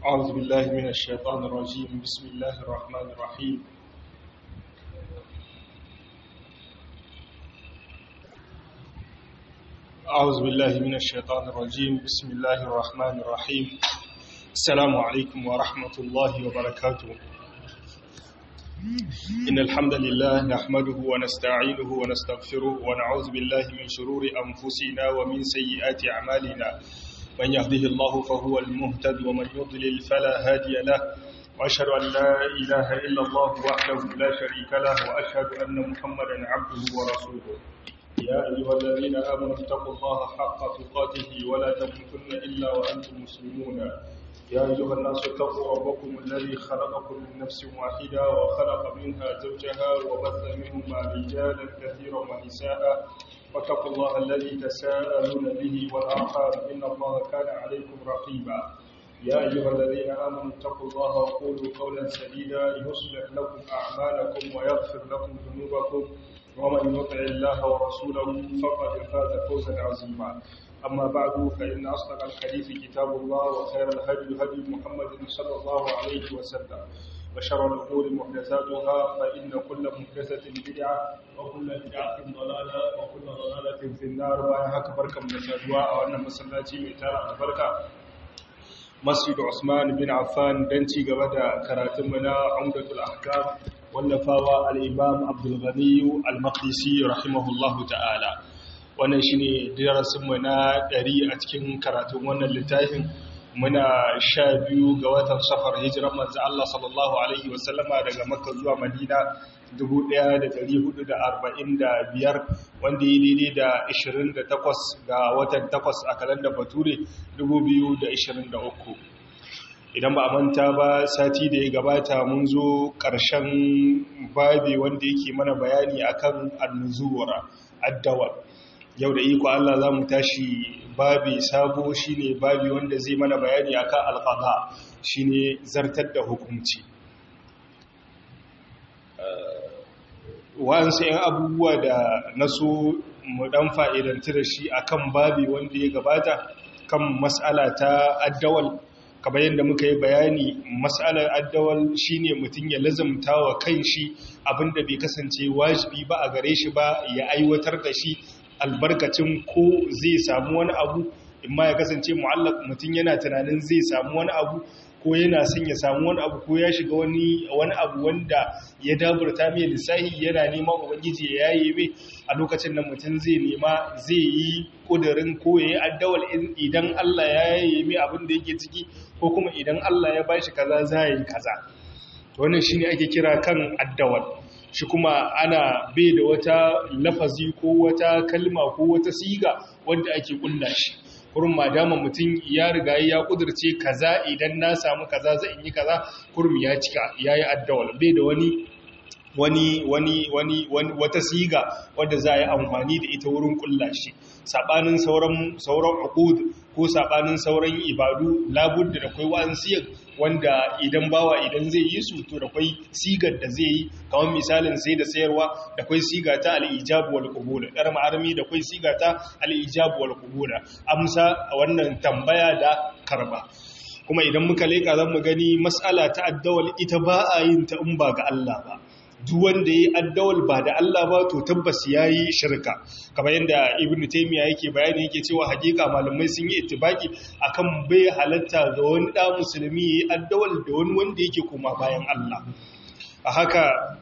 أعوذ بالله من الشيطان الرجيم بسم الله الرحمن الرحيم أعوذ بالله من الشيطان الرجيم بسم الله الرحمن الرحيم السلام عليكم ورحمة الله وبركاته إن الحمد لله نحمده ونستعينه ونستغفره ونعوذ بالله من شرور أنفسنا ومن سيئات أعمالنا من يهده الله فهو المهتد ومن يضلل فلا هادي له وأشهد أن لا إله إلا الله وحده لا شريك له وأشهد أن محمدا عبده ورسوله يا أيها الذين آمنوا اتقوا الله حق تقاته ولا تموتن إلا وأنتم مسلمون يا أيها الناس اتقوا ربكم الذي خلقكم من نفس واحدة وخلق منها زوجها وبث منهما رجالا كثيرا ونساء واتقوا الله الذي تساءلون به والأرحام إن الله كان عليكم رقيبا يا أيها الذين آمنوا اتقوا الله وقولوا قولا سديدا يصلح لكم أعمالكم ويغفر لكم ذنوبكم ومن يطع الله ورسوله فقد فاز فوزا عظيما أما بعد فإن أصدق الحديث كتاب الله وخير الهدي هدي محمد صلى الله عليه وسلم وشر الأمور محدثاتها فإن كل محدثة بدعة وكل بدعة ضلالة وكل ضلالة في النار وأنا أكبر كم نشاهدوا وأن مسلاتي ميتار البركة مسجد عثمان بن عفان دنتي قبدا كراتمنا عمدة الأحكام wallafawa al'imam abdulghaniyu al-maqdisi rahimahullahu ta'ala wannan shi ne darasinmu na ɗari a cikin karatun wannan littafin muna sha biyu ga watan safar hijiran manzo Allah sallallahu Alaihi wasallama daga makka zuwa madina 1445 wanda yi daidai da 28 ga watan 8 a kalandar bature 2023 idan ba a manta ba sati da ya gabata mun zo ƙarshen babi wanda yake mana bayani akan annuzuwar addawar yau da iko Allah za mu tashi babi sabo shine babi wanda zai mana bayani akan alqada shine zartar da hukunci wa'ansu 'yan abubuwa da naso mu dan fa'idanci da shi akan babi wanda ya gabata kan mas'ala ta addawal kamar yadda muka yi bayani matsalar addawal shine mutum ya lazamta wa kanshi abinda bai kasance wajibi ba a gare shi ba ya aiwatar da shi albarkacin ko zai samu wani abu imma ya kasance mu'allaq mutum yana tunanin zai samu wani abu ko yana son ya samu wani abu ko ya shiga wani wani abu wanda ya daburta mai lissahi yana neman ubangiji ya yaye mai a lokacin da mutum zai nema zai yi kudirin ko ya yi addawal idan Allah ya yaye mai abin da yake ciki ko kuma idan Allah ya bashi kaza za yi kaza wannan shine ake kira kan addawal shi kuma ana bai da wata lafazi ko wata kalma ko wata siga wanda ake kulla shi kurum madama mutum ya riga ya kudurce kaza idan na samu kaza zai yi kaza kurum ya cika yayi addawal bai da wani wani wani wani wata siga wadda za a yi amfani da ita wurin kulla shi sabanin sauran sauran uqud ko sabanin sauran ibadu labudda da kai wa'an siyar wanda idan bawa idan zai yi su to da kai sigar da zai yi kamar misalin sai da sayarwa da kai siga ta al-ijab wal qubul dar ma'armi da kai siga ta al-ijab wal qubul amsa wannan tambaya da karba kuma idan muka leka zan mu gani mas'ala ta addawal ita ba a yin ta in ba ga Allah ba duk wanda ya yi addawal ba da Allah ba to tabbas ya yi shirka kamar yadda ibn taimiyya yake bayani yake cewa hakika malamai sun yi itibaki akan bai halatta ga wani ɗa musulmi ya yi addawal da wani wanda yake koma bayan Allah a haka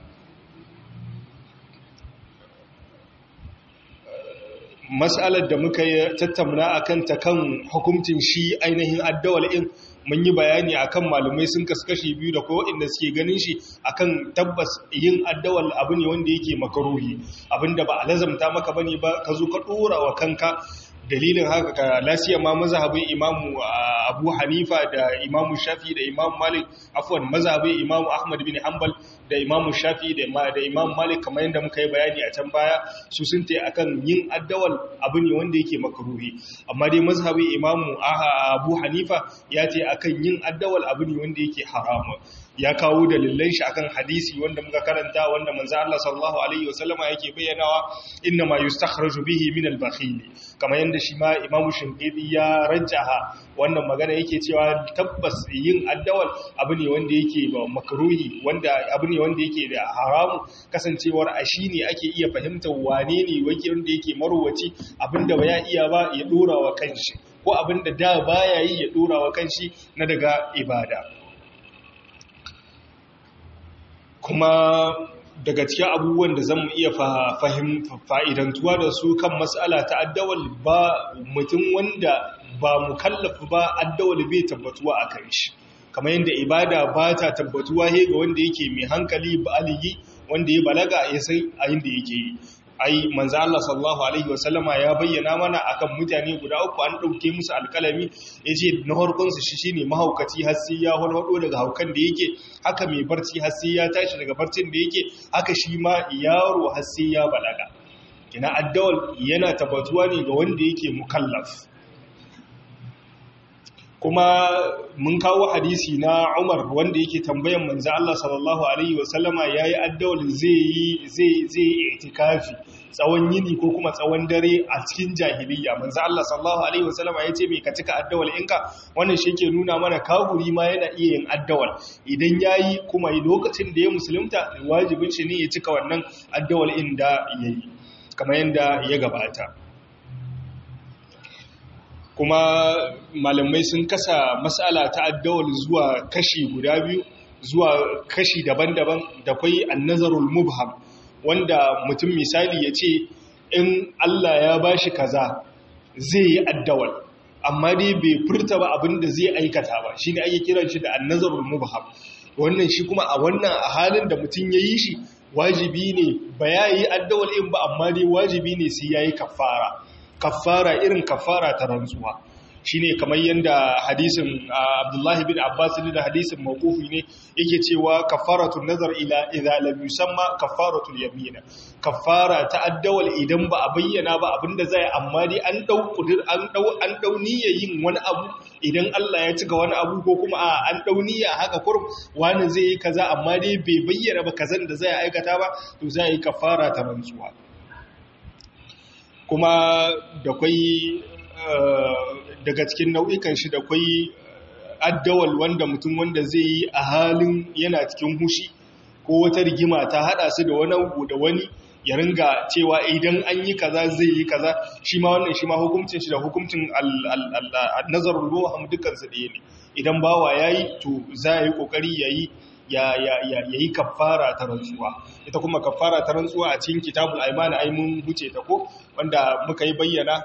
matsalar da muka tattauna akan ta kan hukuncin shi ainihin addawal in mun yi bayani akan malumai sun kaskashi biyu da kowa inda suke ganin shi akan tabbas yin addawal abu ne wanda yake makaruhi abinda ba a lazamta maka bane ba ka zo ka dora wa kanka dalilin haka ka lasiya ma mazhabin imamu abu hanifa da imamu shafi da imamu malik afwan mazhabin imamu ahmad bin hanbal da imamu shafi da imamu malik kamar yadda muka yi bayani a can baya su sun ta akan yin addawal abu ne wanda yake makaruhi amma dai mazhabin imamu abu hanifa ya ce akan yin addawal abu ne wanda yake haramu ya kawo dalilan shi akan hadisi wanda muka karanta wanda manzo Allah sallallahu alaihi wasallama yake bayyanawa inna ma yustakhraju bihi min al-bakhil kamar yanda shi ma imamu shinqidi ya rajjaha wannan magana yake cewa tabbas yin addawal abu ne wanda yake ba makruhi wanda abu ne wanda yake da haramu kasancewar a shi ne ake iya fahimtar wane ne wake wanda yake marwaci abinda ba ya iya ba ya dora wa kanshi ko abinda da baya yi ya dora wa kanshi na daga ibada kuma daga cikin abubuwan da zan iya fa'idantuwa da su kan matsala ta addawal ba mutum wanda ba mu kallafa ba addawal bai tabbatuwa a kan shi kamar yadda ibada ba ta tabbatuwa he ga wanda yake mai hankali ba aligi wanda ya balaga ya san a yin da yake yi ai manzo Allah sallallahu alaihi wasallama ya bayyana mana akan mutane guda uku an dauke musu alkalami yace na farkon su shi shine mahaukaci har sai ya hulhudo daga haukan da yake haka mai barci har sai ya tashi daga barcin da yake haka shi ma yaro har sai ya balaga ina addawal yana tabbatuwa ne ga wanda yake mukallaf kuma mun kawo hadisi na Umar wanda yake tambayan manzo Allah sallallahu alaihi wasallama yayi addawal zai yi zai zai itikafi tsawon yini ko kuma tsawon dare a cikin jahiliya manzo Allah sallallahu alaihi wasallama yace me ka cika addawal inka wannan shi yake nuna mana kaguri ma yana iya yin addawal idan yayi kuma lokacin da ya musulunta wajibin shi ne ya cika wannan addawal inda yayi kamar yanda ya gabata kuma malamai sun kasa matsala ta addawal zuwa kashi guda biyu zuwa kashi daban-daban da kwai annazarul mubham wanda mutum misali ya ce in Allah ya bashi kaza zai yi addawal amma dai bai furta ba abinda zai aikata ba shine ake kiran shi da annazarul mubham wannan shi kuma a wannan a halin da mutum ya yi shi wajibi ne ba ya yi addawal in ba amma dai wajibi ne sai ya yi kafara kafara irin kafara ta rantsuwa shine kamar yadda hadisin Abdullahi bin Abbas da hadisin mawqufi ne yake cewa kafaratun nazar ila idza lam yusamma kafaratul yamin kafara ta addawal idan ba a bayyana ba abinda zai amma dai an dau kudir an dau an dau yin wani abu idan Allah ya cika wani abu ko kuma a an dau niyya haka kurum wani zai yi kaza amma dai bai bayyana ba kazan da zai aikata ba to zai yi kafara ta rantsuwa kuma da kwai daga cikin nau'ikan shi da kwai addawal wanda mutum wanda zai yi a halin yana cikin hushi ko wata rigima ta hada su da wani da wani ya ringa cewa idan an yi kaza zai yi kaza shi ma wannan shi ma hukuncin shi da hukuncin nazarul ruham dukkan su ɗaya ne idan bawa yayi to za yi kokari yayi ya yi kafara ta rantsuwa ita kuma kafara ta rantsuwa a cikin kitabul aimana ai mun huce ta ko wanda muka yi bayyana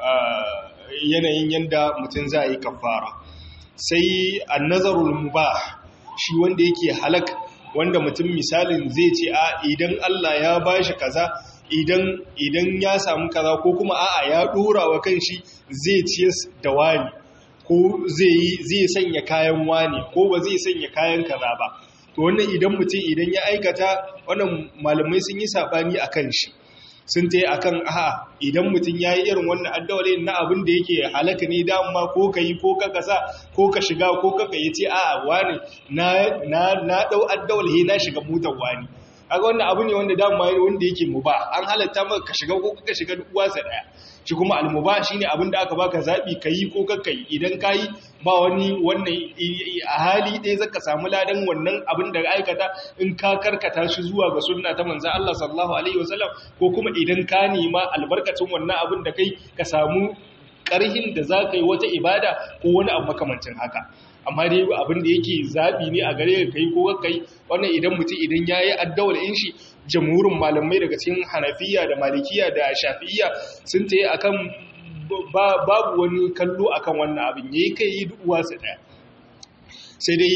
yanayin yanda mutum za yi kafara sai annazarul mubah shi wanda yake halak wanda mutum misalin zai ce a idan Allah ya bashi kaza idan idan ya samu kaza ko kuma a'a ya dora wa kanshi zai ciyas da wani ko zai sanya kayan wani ko ba zai sanya kayan kaza ba to wannan idan mutum idan ya aikata wannan malamai sun yi sabani akan shi sun ta yi akan aha idan mutum ya yi irin wannan addawale na abin da yake halaka ne dama ko ka yi ko ka kasa ko ka shiga ko ka ya ce a wani na ɗau addawale na shiga motar wani kaga wannan abu ne wanda dama wanda yake muba an halatta maka ka shiga ko ka shiga uwarsa daya shi kuma almuba shine abin da aka baka zabi kayi ko kakka yi idan kayi ba wani wannan a hali ɗaya zaka samu ladan wannan abin da aikata in ka karkata shi zuwa ga sunna ta manzon Allah sallallahu alaihi wasallam ko kuma idan ka nema albarkacin wannan abin da kai ka samu ƙarhin da za ka yi wata ibada ko wani abu makamancin haka amma dai abin da yake zaɓi ne a gare ka kai ko kai wannan idan mutum idan ya yi addawar in shi jamhurin malamai daga cikin hanafiya da malikiya da shafi'iya sun ta yi a kan babu wani kallo a kan wannan abin ya yi kai yi duwa su ɗaya sai dai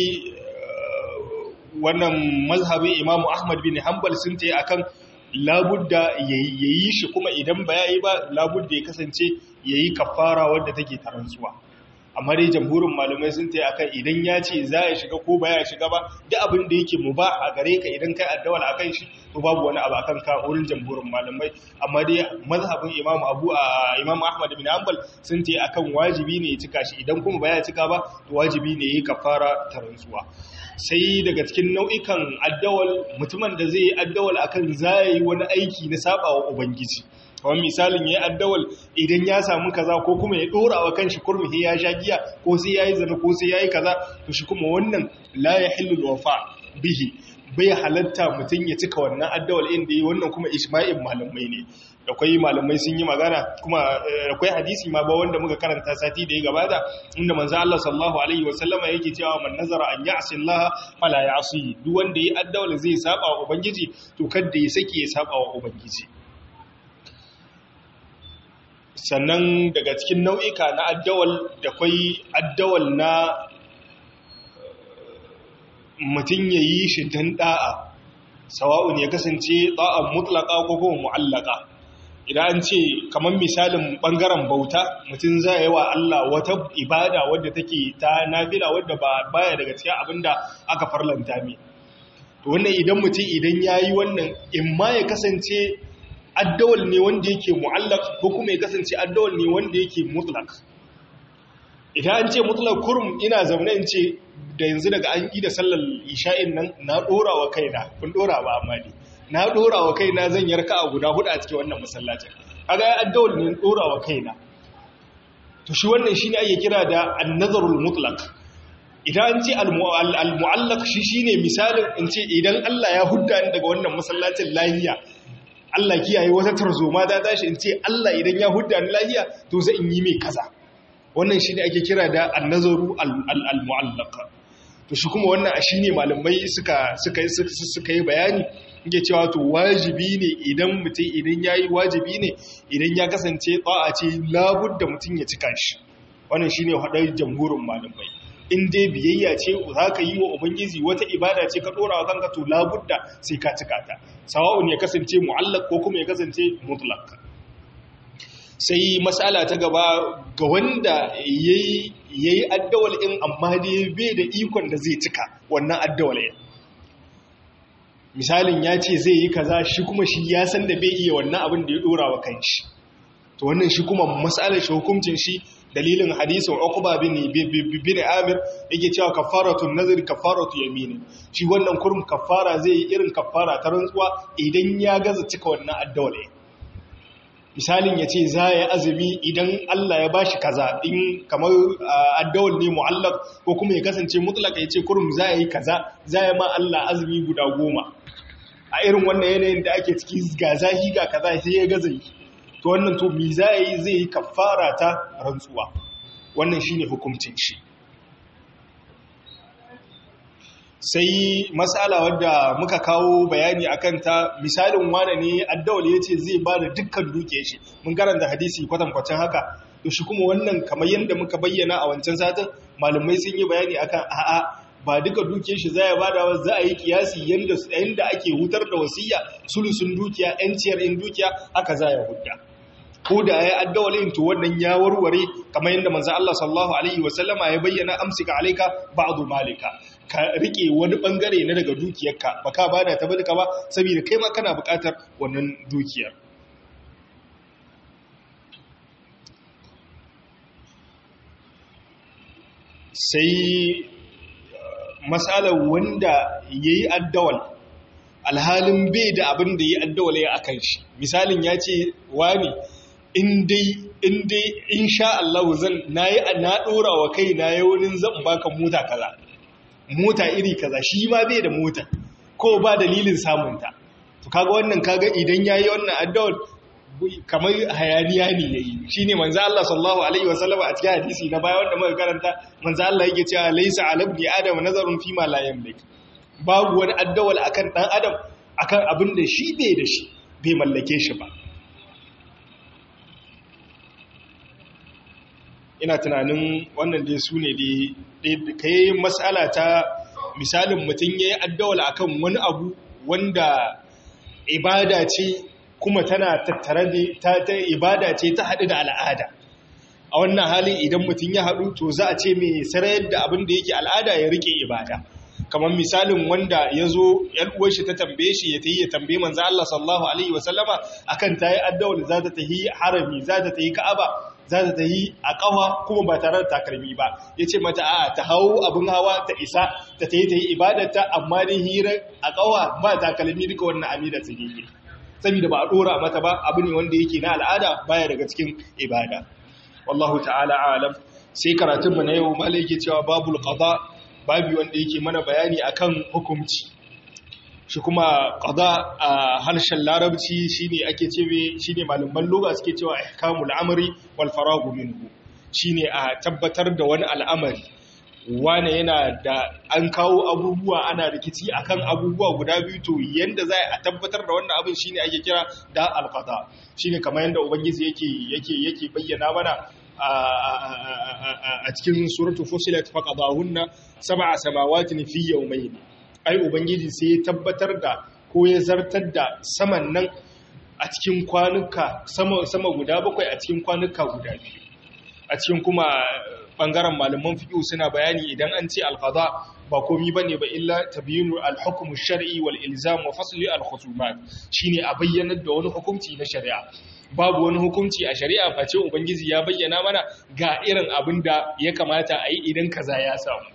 wannan mazhabin imamu ahmad bin hanbal sun ta yi a kan labudda ya yi shi kuma idan ba ya yi ba labudda ya kasance ya yi kafara wadda take tarantsuwa amma dai jamhurin malamai sun ta yi akan idan ya ce za ya shiga ko ba ya shiga ba duk abin da yake mu ba a gare ka idan kai addawal a kan shi to babu wani abu akan ka wurin jamhurin malamai amma dai mazhabin imam abu a imam ahmad bin hanbal sun ta yi akan wajibi ne ya cika shi idan kuma ba ya cika ba to wajibi ne ya yi kafara tarantsuwa sai daga cikin nau'ikan addawal mutumin da zai yi addawal akan za yi wani aiki na saba wa ubangiji kamar misalin ya yi addawal idan ya samu kaza ko kuma ya ɗora wa kanshi kurmi sai ya sha giya ko sai ya yi zana ko sai ya yi kaza to shi kuma wannan la ya hillu wafa bihi bai halatta mutum ya cika wannan addawal inda yi wannan kuma ishma'in malamai ne akwai malamai sun yi magana kuma akwai hadisi ma ba wanda muka karanta sati da ya gabata inda manzo Allah sallallahu alaihi wasallama yake cewa man nazara an ya'si Allah fala ya'si duk wanda yi addawal zai saba wa ubangiji to kada ya saki ya saba wa ubangiji sannan daga cikin nau'ika na addawal da kwai addawal na mutum ya yi shi don ɗa'a sawa'un ya kasance ɗa'an mutlaka ko kuma mu'allaka idan an ce kamar misalin ɓangaren bauta mutum za yi wa Allah wata ibada wadda take ta nafila wadda ba baya daga cikin abin da aka farlanta mi to wannan idan mutum idan ya yi wannan in ma ya kasance addawal ne wanda yake mu'allak ko kuma ya kasance addawal ne wanda yake mutlak idan an ce mutlak kurum ina zaune in ce da yanzu daga an yi da sallar isha'in nan na ɗora wa kaina kun ɗora ba amma ne na ɗora wa kaina zan yarka a guda hudu a cikin wannan masallacin kaga ya addawal ne ɗora wa kaina to shi wannan shine ake kira da an-nazarul mutlaq idan an ce al-mu'allaq shi shine misalin in ce idan Allah ya hudda ni daga wannan masallacin lahiya Allah kiyaye wata tarzoma ta tashi in ce Allah idan ya hudda ni lahiya to zai in yi mai kaza wannan shine ake kira da an-nazaru al-mu'allaq to shi kuma wannan shi ne malamai suka suka yi bayani yake cewa to wajibi ne idan mutum idan ya yi wajibi ne idan ya kasance a ce labudda mutum ya cika shi wannan shi ne haɗar jamhurin malamai in dai biyayya ce za ka yi wa ubangiji wata ibada ce ka ɗora wa kanka to labudda sai ka cika ta sawa'un ya kasance mu'allak ko kuma ya kasance mutlak sai matsala ta gaba ga wanda ya yi addawal in amma dai bai da ikon da zai cika wannan addawal in misalin ya ce zai yi kaza shi kuma shi ya san da bai iya wannan abin da ya dora wa kanshi to wannan shi kuma matsalar shi hukuncin shi dalilin hadisin uqba bin bin amir yake cewa kafaratun nazari kafaratu yamin shi wannan kurum kafara zai yi irin kafara ta rantsuwa idan ya gaza cika wannan addawal misalin ya ce za ya azumi idan Allah ya bashi kaza in kamar addawal ne mu'allaf ko kuma ya kasance mutlaka ya ce kurum za ya yi kaza za ya ma Allah azumi guda goma a irin wannan yanayin da ake ciki ga zahi ga kaza sai ya gaza yi to wannan to mi za ya yi zai yi kafara ta rantsuwa wannan shine hukuncin shi sai matsala wadda muka kawo bayani akan ta misalin wane ne addawal ya ce zai ba da dukkan duke shi mun karanta hadisi kwatankwacin haka to shi kuma wannan kamar yadda muka bayyana a wancan satin malamai sun yi bayani akan a'a ba duka duke shi za ya bada wa za a yi kiyasi yadda ake hutar da wasiya sulusun dukiya yanciyar in dukiya haka za ya hudda ko da ya addawalin to wannan ya warware kamar yadda manzo Allah sallallahu alaihi wasallama ya bayyana amsika alayka ba'du malika ka rike wani bangare na daga dukiyarka baka bada ta bada ba saboda kai ma kana buƙatar wannan dukiyar sai matsalar wanda yayi addawal alhalin bai da abin da yayi addawal ya akan shi misalin ya ce wani in dai in dai insha Allah zan nayi na dora wa kai na yawunin zan baka mota kaza mota iri kaza shi ma bai da mota ko ba dalilin samun ta to kaga wannan kaga idan yayi wannan addawal kamar hayaniya ne yayi shine manzo Allah sallallahu alaihi wasallam a cikin hadisi na baya wanda muka karanta manzo Allah yake cewa laysa alabni adam nazarun fi ma la yamlik babu wani addawal akan dan adam akan abin da shi bai da shi bai mallake shi ba ina tunanin wannan dai su ne dai ka yi matsala ta misalin mutum ya yi addawala akan wani abu wanda ibada ce kuma tana tattare da ta ibada ce ta haɗu da al'ada a wannan hali idan mutum ya haɗu to za a ce mai sarayar da abin da yake al'ada ya rike ibada kamar misalin wanda ya zo uwar shi ta tambaye shi ya tayi ya tambaye manzo Allah sallallahu alaihi wasallama akan tayi addawal za ta tahi harami za ta tahi ka'aba za ta ta yi a ƙawa kuma ba tare da takalmi ba ya ce mata a ta hau abin hawa ta isa ta ta yi ta yi ibadarta amma dai hira a ƙawa ba takalmi duka wannan amina ta gefe saboda ba a dora mata ba abu ne wanda yake na al'ada baya daga cikin ibada wallahu ta'ala alam sai karatun mu na yau malai yake cewa babul qada babi wanda yake mana bayani akan hukunci shi kuma qada a harshen larabci shine ake cewa shine malaman lugha suke cewa ihkamul amri wal faragu minhu shine a tabbatar da wani al'amari wane yana da an kawo abubuwa ana rikici akan abubuwa guda biyu to yanda za a tabbatar da wannan abin shine ake kira da alqada shine kamar yanda ubangiji yake yake yake bayyana mana a cikin suratul fusilat faqadahunna sab'a samawatin fi yawmayn ai ubangiji sai ya tabbatar da ko ya zartar da saman nan a cikin kwanuka sama sama guda bakwai a cikin kwanuka guda biyu a cikin kuma bangaren malaman fiqh suna bayani idan an ce alqada ba komi bane ba illa tabyinu alhukm ash-shar'i wal ilzam wa fasli al-khusumat shine a bayyanar da wani hukunci na shari'a babu wani hukunci a shari'a face ubangiji ya bayyana mana ga irin abin da ya kamata a yi idan kaza ya samu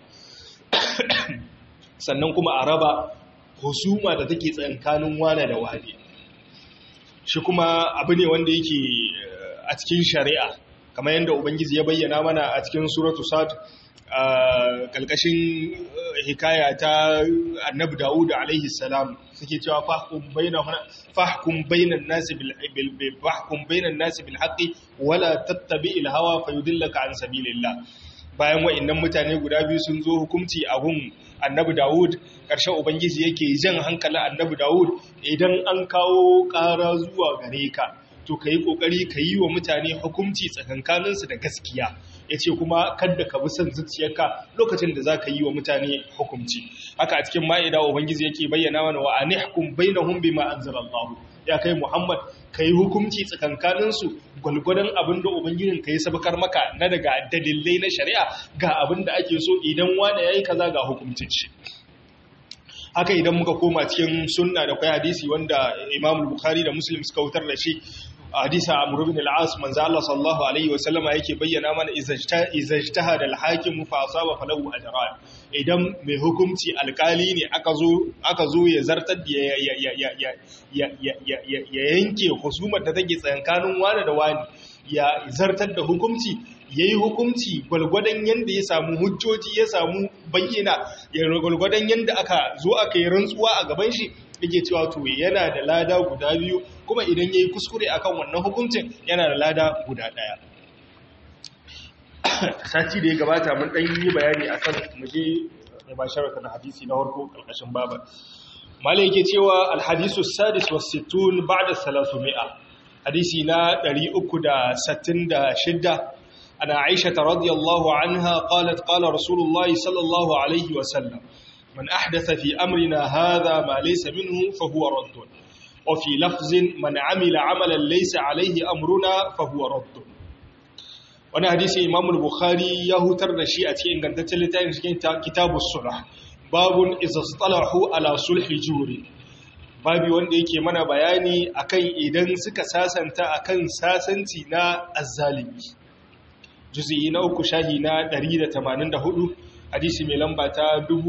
sannan kuma a raba husuma da take tsankanin wane da wane shi kuma abu ne wanda yake a cikin shari'a kamar yadda ubangiji ya bayyana mana a cikin suratu sad kalkashin hikaya ta annabi dawud alaihi salam suke cewa fahkum bainahum fahkum bainan nasi bil fahkum bainan nasi bil haqqi wala tattabi'il hawa fayudillaka an sabilillah bayan wa'annan mutane guda biyu sun zo hukunci a gun annabi dawud ƙarshen ubangiji yake jan hankalin annabi dawud idan an kawo ƙara zuwa gare ka to ka yi ƙoƙari ka yi wa mutane hukunci tsakankaninsu da gaskiya ya ce kuma kadda ka bi son zuciyarka lokacin da za ka yi wa mutane hukunci haka a cikin ma'ida ubangiji yake bayyana mana wa anihkum bainahum bima anzalallahu ya kai muhammad ka yi hukunci tsakankaninsu gwalgwadon abin da ubangijin ka yi sabakar maka na daga dalilai na shari'a ga abin da ake so idan wani ya yi kaza ga hukuncin shi haka idan muka koma cikin sunna da kwai hadisi wanda imam bukhari da muslim suka wutar da shi hadisa amr ibn al-as manzo Allah sallallahu alaihi wasallam yake bayyana mana izajtahada al-hakim fa asaba falahu ajran idan mai hukunci alkali ne aka zo aka zo ya zartar da ya ya ya ya ya yanke husumar da take tsakanin wani da wani ya zartar da hukunci yayi hukunci gwalgwadon yanda ya samu hujjoji ya samu bayyana ya gwalgwadon yanda aka zo aka yi rantsuwa a gaban shi yake cewa to yana da lada guda biyu kuma idan yayi kuskure akan wannan hukuncin yana da lada guda daya sati da ya gabata mun dan yi bayani akan muje mubasharatan hadisi na farko kalkashin baba malai yake cewa alhadisu sadis was sittun ba'da 300 hadisi na 366 ana aisha radiyallahu anha qalat qala rasulullahi sallallahu alaihi wa sallam من أحدث في أمرنا هذا ما ليس منه فهو رد وفي لفظ من عمل عملا ليس عليه أمرنا فهو رد wani hadisi imam al-bukhari ya hutar da shi a cikin ingantaccen littafin cikin kitabus sulh babun izastalahu ala sulhi juri babi wanda yake mana bayani akan idan suka sasanta akan sasanci na azzalimi juz'i na uku shahi na 184 hadisi mai lamba ta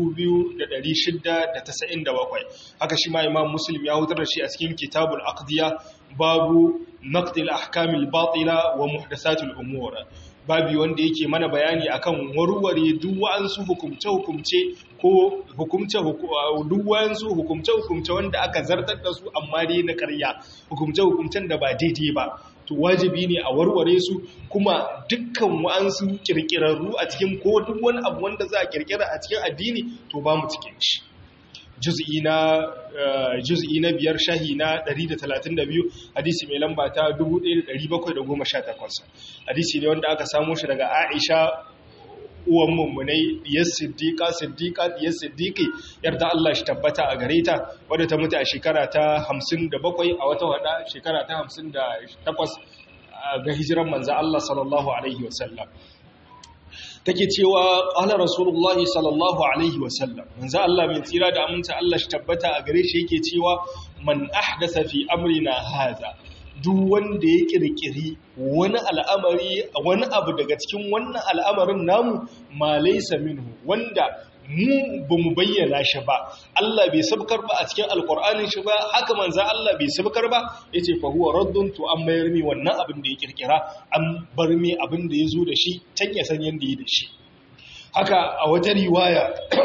2697 haka shi ma imam muslim ya hutar da shi a cikin kitabul aqdiya babu naqdil ahkamil batila wa muhdathatul umur babi wanda yake mana bayani akan warware duk wa'ansu hukumce hukumce ko hukumce duk wa'ansu hukumce hukumce wanda aka zartar da su amma dai na ƙarya hukumce hukumcen da ba daidai ba to wajibi ne a warware su kuma dukkan wa'ansu kirkirarru a cikin ko duk wani abu wanda za a kirkira a cikin addini to ba mu cikin shi juz'i na juz'i na biyar shahi na 132 hadisi mai lamba ta 1718 hadisi ne wanda aka samo shi daga Aisha uwan mummunai diyar siddiqa siddiqa diyar siddiqi yarda Allah shi tabbata a gare ta wadda ta mutu a shekara ta 57 a wata wada shekara ta 58 ga hijiran manzo Allah sallallahu alaihi wasallam take cewa qala rasulullahi sallallahu alaihi wasallam manzo Allah mai tsira da aminta Allah shi tabbata a gare shi yake cewa man ahdatha fi amrina hadha duk wanda ya kirkiri wani al'amari wani abu daga cikin wannan al'amarin namu ma laysa minhu wanda mu ba mu bayyana shi ba Allah bai sabkar ba a cikin alkur'anin shi ba haka manzan Allah bai sabkar ba ya ce fahuwa raddun to an mayar mi wannan abin da ya kirkira an bar mi abin da ya zo da shi can ya san yadda ya da shi haka a wata riwaya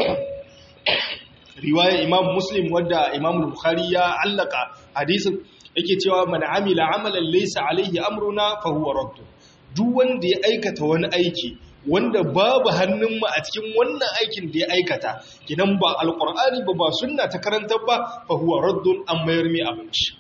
riwaya imam muslim wadda imam bukhari ya allaka hadisin yake cewa man amila amalan laysa alaihi amruna fahuwa raddun duk wanda ya aikata wani aiki wanda babu hannunmu a cikin wannan aikin da ya aikata gidan ba alkur'ani ba ba sunna ta karantar ba fa huwa raddun an mayar mai abinci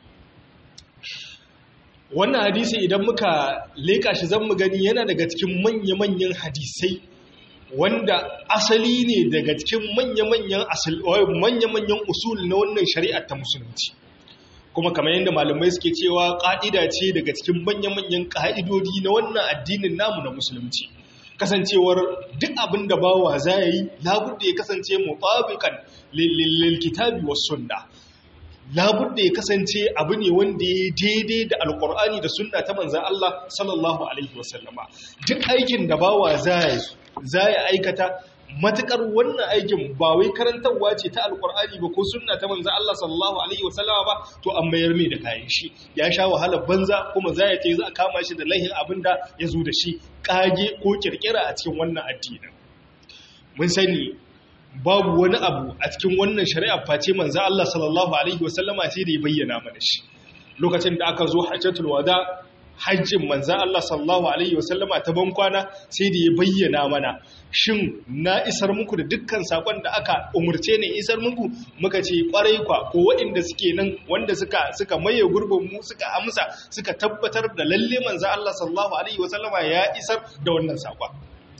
wannan hadisi idan muka leka shi zan mu gani yana daga cikin manya-manyan hadisai wanda asali ne daga cikin manya-manyan manya-manyan usul na wannan shari'ar ta musulunci kuma kamar yadda malamai suke cewa ƙa'ida ce daga cikin manya-manyan ƙa'idodi na wannan addinin namu na musulunci kasancewar duk abin da bawa za ya yi labudda ya kasance mutabiqan lil kitabi was sunna labudda ya kasance abu ne wanda ya daidai da alqur'ani da sunna ta manzon Allah sallallahu alaihi wasallama duk aikin da bawa za ya aikata matukar wannan aikin ba wai karantarwa ce ta alkur'ani ba ko sunna ta manzo Allah sallallahu alaihi wasallama ba to an mayar mai da kayan shi ya sha wahalar banza kuma za ya ce za a kama shi da laihin abinda ya zo da shi kage ko kirkira a cikin wannan addinin mun sani babu wani abu a cikin wannan shari'a face manzo Allah sallallahu alaihi wasallama sai da ya bayyana mana shi lokacin da aka zo hajjatul wada hajjin manzan Allah sallallahu Alaihi wasallama ta bankwana sai da ya bayyana mana shin na isar muku da dukkan sakon da aka umarce ne isar muku muka ce kwarai kwa ko waɗanda suke nan wanda suka suka maye gurbin mu suka amsa suka tabbatar da lalle manzan Allah sallallahu Alaihi wasallama ya isar da wannan sakon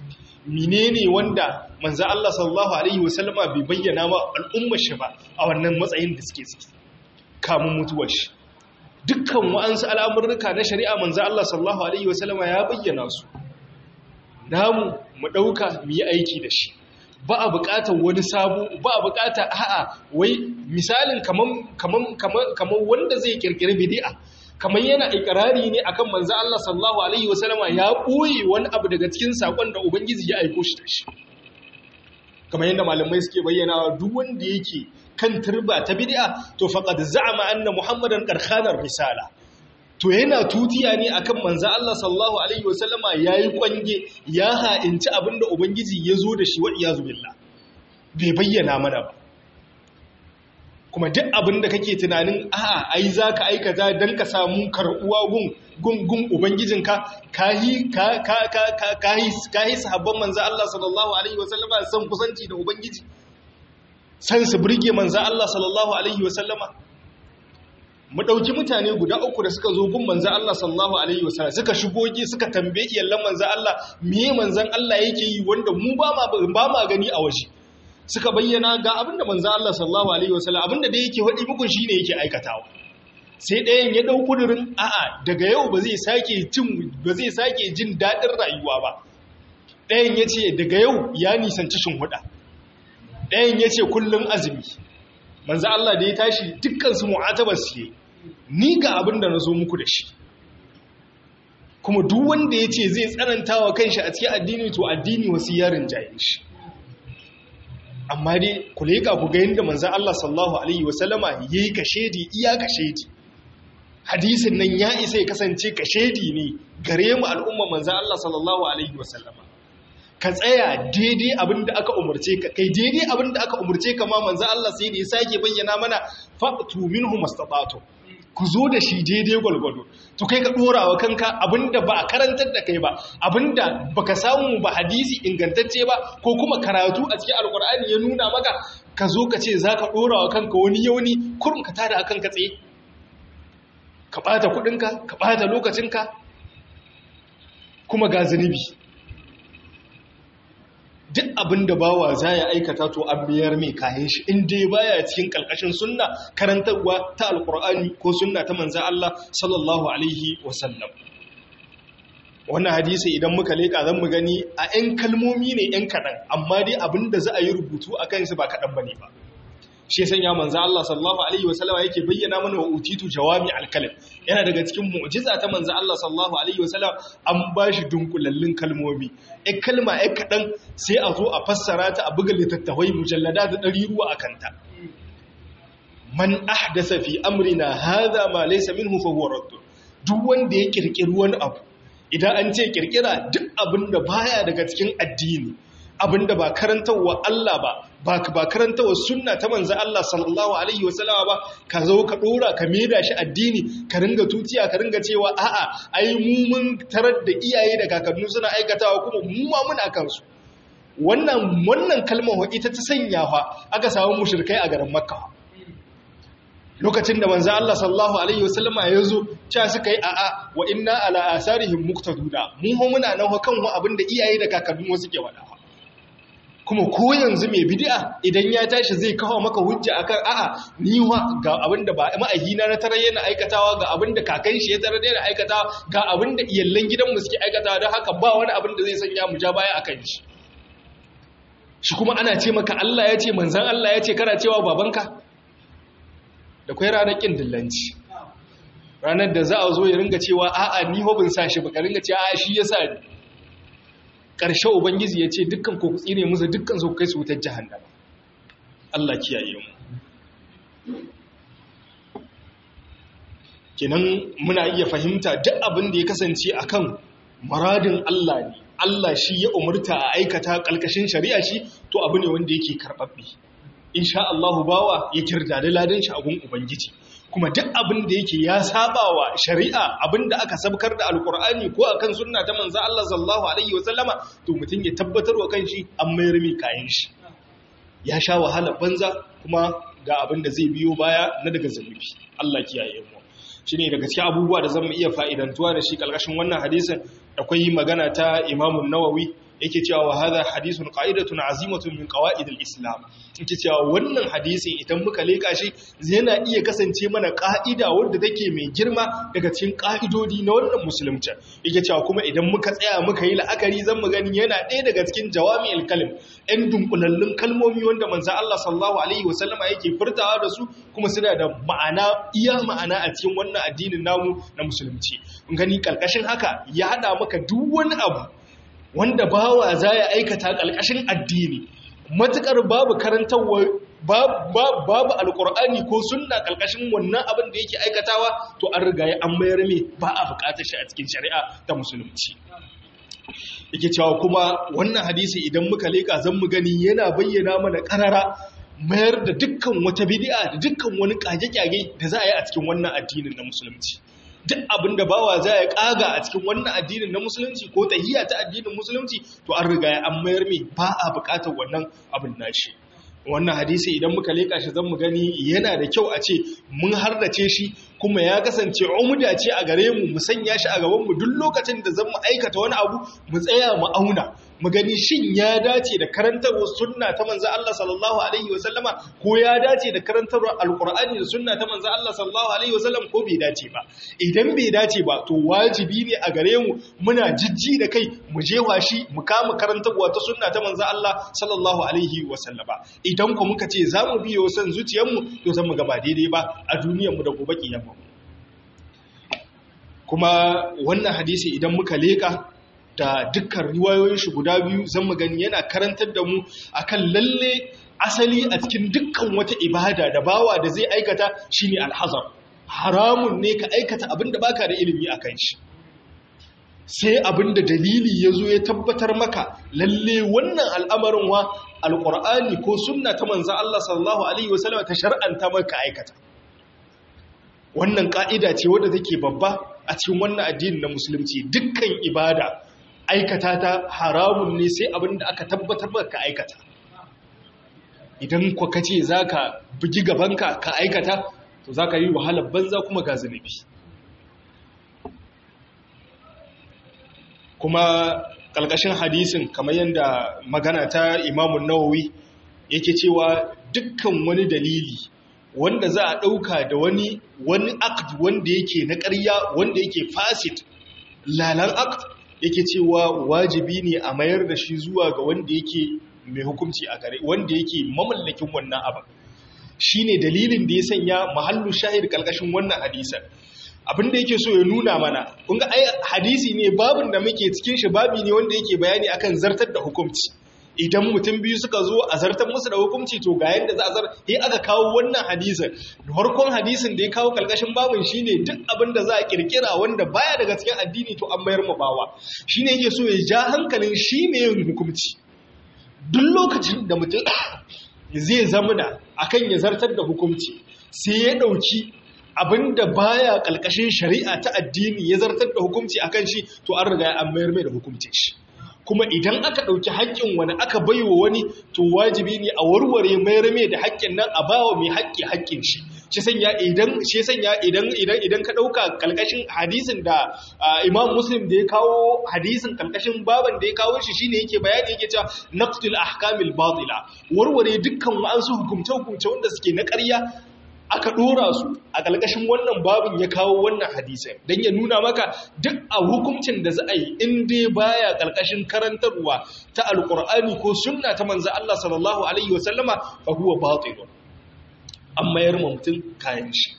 menene wanda manzan Allah sallallahu Alaihi wasallama bai bayyana ma al'ummar shi ba a wannan matsayin da suke ciki kamun mutuwar shi dukkan wa'ansu al'amurruka na shari'a manzo Allah sallallahu Alaihi wasallama ya bayyana su namu mu ɗauka mu yi aiki da shi ba a buƙatar wani sabo ba a buƙatar a'a wai misalin kamar wanda zai kirkiri bidi'a kamar yana ikirari ne akan manzo Allah sallallahu Alaihi wasallama ya ɓoye wani abu daga cikin saƙon da Ubangiji ya aiko shi da shi kamar yadda malamai suke bayyana duk wanda yake kan turba ta bid'a to faqad za'ama anna muhammadan qarkhanar risala to yana tutiya ne akan manzo Allah sallallahu alaihi wasallama yayi kwange ya ha'inci abinda ubangiji ya zo da shi wa iyazu billah bai bayyana mana ba kuma duk abinda kake tunanin a'a ai zaka aikata dan ka samu karbuwa gun gun gun ubangijinka kahi ka ka ka kahi kahi sahabban manzo Allah sallallahu alaihi wasallama san kusanci da ubangiji san su burge manzan Allah sallallahu Alaihi wasallama mu ɗauki mutane guda uku da suka zo gun manzan Allah sallallahu Alaihi wasallama suka shigoge suka tambaye iyallan manzan Allah miye manzan Allah yake yi wanda mu ba ma gani a waje suka bayyana ga abinda manzan Allah sallallahu Alaihi wasallama abinda da yake haɗi muku shi ne yake aikatawa sai ɗayan ya ɗau ƙudurin a'a daga yau ba zai sake jin ba zai sake jin daɗin rayuwa ba ɗayan ya ce daga yau ya nisanci huɗa. ɗayan ya ce kullum azumi manzo Allah da ya tashi dukkansu mu'atabar su yi ni ga abin da na zo muku da shi kuma duk wanda ya ce zai tsananta wa kanshi a cikin addini to addini wasu yarin jayin shi amma dai ku leƙa ku ga yadda manzo Allah sallallahu alaihi wasallama ya yi kashedi iya kashedi hadisin nan ya isa ya kasance kashedi ne gare mu al'umma manzo Allah sallallahu alaihi wasallama ka tsaya daidai abin da aka umarce ka kai daidai abin da aka umarce ka ma manzo Allah sai da ya sake bayyana mana fa'tu minhu mastata'tu ku zo da shi daidai gwalgwado to kai ka dora wa kanka abinda ba a karantar da kai ba abinda baka samu ba hadisi ingantacce ba ko kuma karatu a cikin alkur'ani ya nuna maka ka zo ka ce zaka dora wa kanka wani yauni kurum ka tada akan ka tsaye ka bata kudinka ka bata lokacinka kuma ga zunubi duk abin da bawa za ya aikata to an biyar mai kayan shi in dai baya cikin kalkashin sunna karantarwa ta alkur'ani ko sunna ta manzan Allah sallallahu alaihi wasallam wannan hadisi idan muka leka zan mu gani a 'yan kalmomi ne 'yan kaɗan amma dai abin da za a yi rubutu a kansu ba kaɗan ba ne ba shi ya sanya manzo Allah sallallahu alaihi wasallam yake bayyana mana wa utitu jawami alkalim yana daga cikin mu'jiza ta manzo Allah sallallahu alaihi wasallam an bashi dunkulallun kalmomi ai kalma ai kadan sai a zo a fassara ta a buga littattafai mujallada da ɗari ruwa akan ta man ahdasa fi amrina hadha ma laysa minhu fa huwa radd duk wanda ya kirkiri wani abu idan an ce kirkira duk abinda baya daga cikin addini abinda ba karantarwa Allah ba ba ba karantarwa sunna ta manzo Allah sallallahu alaihi wasallama ba ka zo ka dora ka maida shi addini ka ringa tutiya ka ringa cewa a'a ai mu mun tarar da iyaye da kakannu suna aikatawa kuma mu ma muna kansu wannan wannan kalmar ita ta sanya fa aka samu mushrikai a garin Makka lokacin da manzo Allah sallallahu alaihi wasallama ya zo cewa suka yi a'a wa inna ala asarihim muqtaduna mu ho muna nan kan abinda iyaye da kakannu suke wada kuma ko yanzu mai bid'a idan ya tashi zai kawo maka hujja akan a'a ni wa ga abinda ba ma'ahina na tarar yana aikatawa ga abinda kakan shi ya tarar yana aikatawa ga abinda iyallan gidanmu suke aikatawa don haka ba wani abin da zai sanya mu ja baya akan shi shi kuma ana ce maka Allah ya ce manzan Allah ya ce kana cewa babanka da kwai ranar kin dillanci ranar da za a zo ya ringa cewa a'a ni hobin sa shi baka ringa cewa a'a shi ya sa ni ƙarshe ubangiji ya ce dukkan ku tsine musu dukkan su kai su wutar jahannama Allah kiyaye mu kenan muna iya fahimta duk abin da ya kasance akan maradin Allah ne Allah shi ya umurta a aikata kalkashin shari'a shi to abu ne wanda yake karbabbe insha Allah bawa ya kirda da ladan shi a gun ubangiji kuma duk abin da yake ya sabawa shari'a abin da aka sabkar da alkur'ani ko akan sunna ta manzo Allah sallallahu alaihi wasallama to mutum ya tabbatar wa kanshi an mayar mai kayan shi ya sha wahala banza kuma ga abin da zai biyo baya na daga zanubi Allah kiyaye mu shine daga cikin abubuwa da zamu iya fa'idantuwa da shi kalkashin wannan hadisin akwai magana ta Imam Nawawi yake cewa wa hadha hadithun qa'idatun azimatun min qawa'id al-islam yake cewa wannan hadisi idan muka leka shi yana iya kasance mana ka'ida wanda take mai girma daga cikin ka'idodi na wannan musulunci yake cewa kuma idan muka tsaya muka yi la'akari zan mu gani yana ɗaya daga cikin jawami'ul kalim ɗan dunkulallun kalmomi wanda manzo Allah sallallahu alaihi wasallama yake furtawa da su kuma suna da ma'ana iya ma'ana a cikin wannan addinin namu na musulunci mun gani kalkashin haka ya hada maka duk wani abu wanda bawa za ya aikata ƙalƙashin addini matuƙar babu karantarwa babu alƙur'ani ko sunna ƙalƙashin wannan abin da yake aikatawa to an riga ya an mayar mai ba a buƙatar shi a cikin shari'a ta musulunci yake cewa kuma wannan hadisi idan muka leƙa zan mu gani yana bayyana mana ƙarara mayar da dukkan wata bid'a da dukkan wani ƙage-ƙage da za a yi a cikin wannan addinin na musulunci duk abin da bawa za ya kaga a cikin wannan addinin na musulunci ko tahiyya ta addinin musulunci to an riga ya an mayar mai ba a bukatar wannan abin nashi wannan hadisi idan muka leka shi zan mu gani yana da kyau a ce mun hardace shi kuma ya kasance umuda ce a gare mu mu sanya shi a gaban mu duk lokacin da zan mu aikata wani abu mu tsaya mu auna mu gani shin ya dace da karantarwar sunna ta manzo Allah sallallahu alaihi wa sallama ko ya dace da karantarwar alqur'ani da sunna ta manzo Allah sallallahu alaihi wa sallam ko bai dace ba idan bai dace ba to wajibi ne a gare mu muna jijji da kai mu jewa shi mu kama karantarwa ta sunna ta manzo Allah sallallahu alaihi wa sallama idan ku muka ce za mu biyo san zuciyarmu to zan mu ga ba daidai ba a duniyarmu da gobe kiyama kuma wannan hadisi idan muka leka da dukkan riwayoyin shi guda biyu zan mu gani yana karantar da mu akan lalle asali a cikin dukkan wata ibada da bawa da zai aikata shine alhazar haramun ne ka aikata abin da baka da ilimi akan shi sai abin da dalili ya zo ya tabbatar maka lalle wannan al'amarin wa alƙur'ani ko sunna ta manza Allah sallallahu Alaihi wasallam ta shar'anta maka aikata wannan ƙa'ida ce wadda take babba a cikin wannan addini na musulunci dukkan ibada aikata ta haramun ne sai abin da aka tabbatar maka aikata idan kwa kace za ka bugi gabanka ka aikata to za ka yi wahalar banza kuma ga zunubi kuma ƙalƙashin hadisin kamar yadda magana ta imamun nawawi yake cewa dukkan wani dalili wanda za a ɗauka da wani wani akt wanda yake na ƙarya wanda yake fasit lalan akt yake cewa wajibi ne a mayar da shi zuwa ga wanda yake mai hukunci a gare wanda yake mamallakin wannan abin shine dalilin da ya sanya mahallu shahid kalkashin wannan hadisan abin da yake so ya nuna mana kun ga ai hadisi ne babin da muke cikin shi babi ne wanda yake bayani akan zartar da hukunci idan mutum biyu suka zo a zartar musu da hukunci to ga yadda za a zar sai aka kawo wannan hadisin farkon hadisin da ya kawo kalkashin babin shine duk abin da za a kirkira wanda baya daga cikin addini to an mayar mu bawa shine yake so ya ja hankalin shi ne yin hukunci duk lokacin da mutum zai zama da akan ya zartar da hukunci sai ya dauki abinda baya kalkashin shari'a ta addini ya zartar da hukunci akan shi to an riga an mayar mai da hukuncin shi kuma idan aka ɗauki haƙƙin wani aka baiwa wani to wajibi ne a warware mayar mai da haƙƙin nan a bawa mai haƙƙi haƙƙin shi shi sanya idan shi sanya idan idan idan ka ɗauka kalkashin hadisin da Imam Muslim da ya kawo hadisin kalkashin baban da ya kawo shi shine yake bayani yake cewa naqtul ahkamil batila warware dukkan wa'ansu hukumce hukumce wanda suke na ƙarya aka dora su a ƙalƙashin wannan babin ya kawo wannan hadisai don ya nuna maka duk a hukuncin da za a yi in dai baya ƙalƙashin karantarwa ta alƙur'ani ko sunna ta manzo Allah sallallahu alaihi wasallama fa huwa batil an mayar ma mutum kayan shi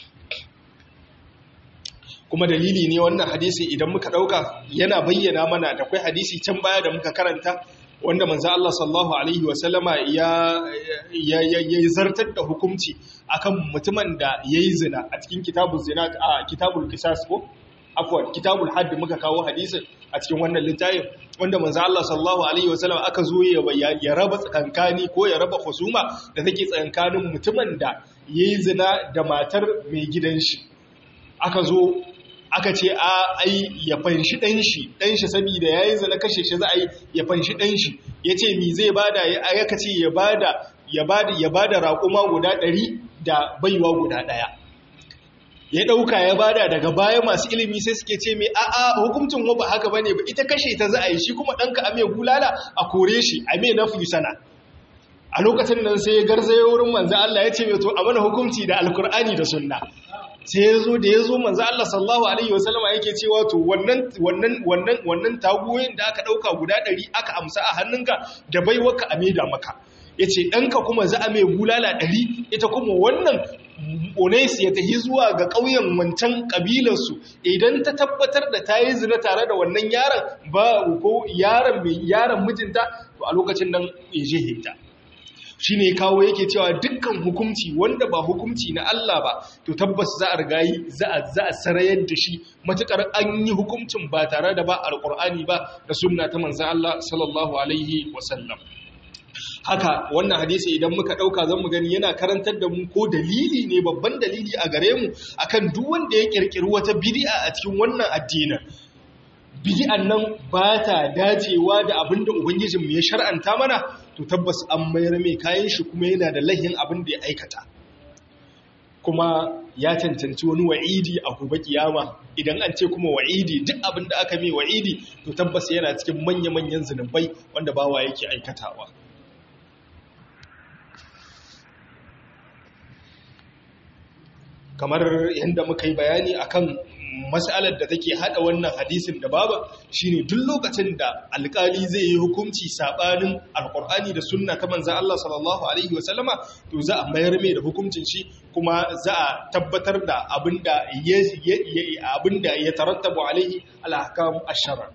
kuma dalili ne wannan hadisi idan muka ɗauka yana bayyana mana da kai hadisi can baya da muka karanta wanda manzo Allah sallallahu alaihi wasallama ya ya zartar da hukunci akan mutumin da yayi zina a cikin kitabul zina a kitabul qisas ko afwan kitabul hadd muka kawo hadisin a cikin wannan littafin wanda manzo Allah sallallahu alaihi wasallam aka zo ya raba tsakankani ko ya raba husuma da take tsakankanin mutumin da yayi zina da matar mai gidan shi aka zo aka ce a ai ya fanshi ɗan shi ɗan shi saboda yayi zina kashe shi za a yi ya fanshi ɗan shi yace mi zai bada ya aka ce ya bada ya bada ya bada raƙuma guda ɗari da baiwa guda ɗaya ya ɗauka ya bada daga baya masu ilimi sai suke ce mai a'a hukuncin ba haka bane ba ita kashe ta za a yi shi kuma ɗanka a mai bulala a kore shi a mai nafi sana a lokacin nan sai ya garzaye wurin manzo Allah ya ce mai to a mana hukunci da alkur'ani da sunna sai ya zo da ya zo manzo Allah sallallahu alaihi wasallama yake cewa to wannan wannan wannan wannan taguyoyin da aka dauka guda 100 aka amsa a hannunka da baiwarka a maida maka yace danka kuma za a mai bulala 100 ita kuma wannan Onesi ya tafi zuwa ga ƙauyen wancan ƙabilarsu idan ta tabbatar da ta yi zina tare da wannan yaron ba ko yaron mai yaron mijinta to a lokacin nan ya je hita shi ne kawo yake cewa dukkan hukumci wanda ba hukumci na Allah ba to tabbas za a rigayi za a za a sarayar da shi matukar an yi hukumcin ba tare da ba alqur'ani ba da sunna ta manzon Allah sallallahu alaihi wasallam haka wannan hadisi idan muka dauka zan mu gani yana karantar da mu ko dalili ne babban dalili a gare mu akan duk wanda ya kirkiri wata bid'a a cikin wannan addinin bid'an nan ba ta dacewa da abin da ubangijinmu ya shar'anta mana to tabbas an mayar mai kayan shi kuma yana da lahin abin da ya aikata kuma ya cancanci wani wa'idi a gobe kiyama idan an ce kuma wa'idi duk abin da aka mai wa'idi to tabbas yana cikin manya-manyan zunubai wanda bawa yake aikatawa kamar yadda muka yi bayani akan matsalar da take hada wannan hadisin da baba shine duk lokacin da alkali zai yi hukunci sabanin alkur'ani da sunna ta manzon Allah sallallahu alaihi wasallama to za a mayar mai da hukuncin shi kuma za a tabbatar da abinda ya abinda ya tarattabu alaihi al-ahkam ash-shar'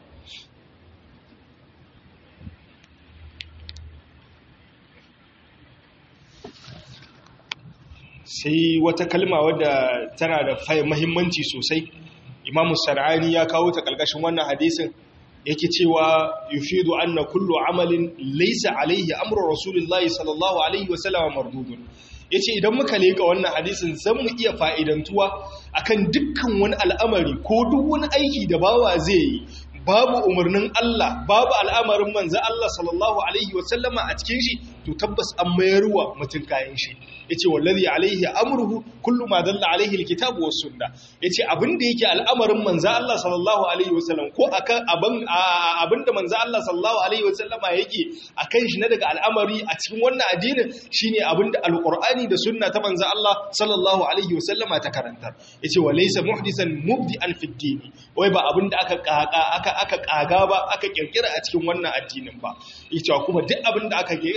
sai wata kalma wadda tana da mahimmanci sosai imamu sar'ani ya kawo ta ƙarƙashin wannan hadisin yake cewa yufidu anna kullu amalin laysa alaihi amru rasulullahi sallallahu alaihi wasallam mardudun yace idan muka leka wannan hadisin zan mu iya fa'idantuwa akan dukkan wani al'amari ko duk wani aiki da bawa zai yi babu umarnin Allah babu al'amarin manzo Allah sallallahu alaihi wasallama a cikin shi to tabbas an mayarwa mutum kayan shi yace wallazi alaihi amruhu kullu ma dalla alaihi alkitabu was sunna yace abinda yake al'amarin manzo Allah sallallahu alaihi wasallam ko akan abin abinda manzo Allah sallallahu alaihi wasallama yake akan shi na daga al'amari a cikin wannan addinin shine abinda alqur'ani da sunna ta manzo Allah sallallahu alaihi wasallama ta karanta yace walaysa muhdisan mubdi'an fid dini wai ba abinda aka kaka aka aka kaga ba aka kirkira a cikin wannan addinin ba yace kuma duk abinda aka kirkira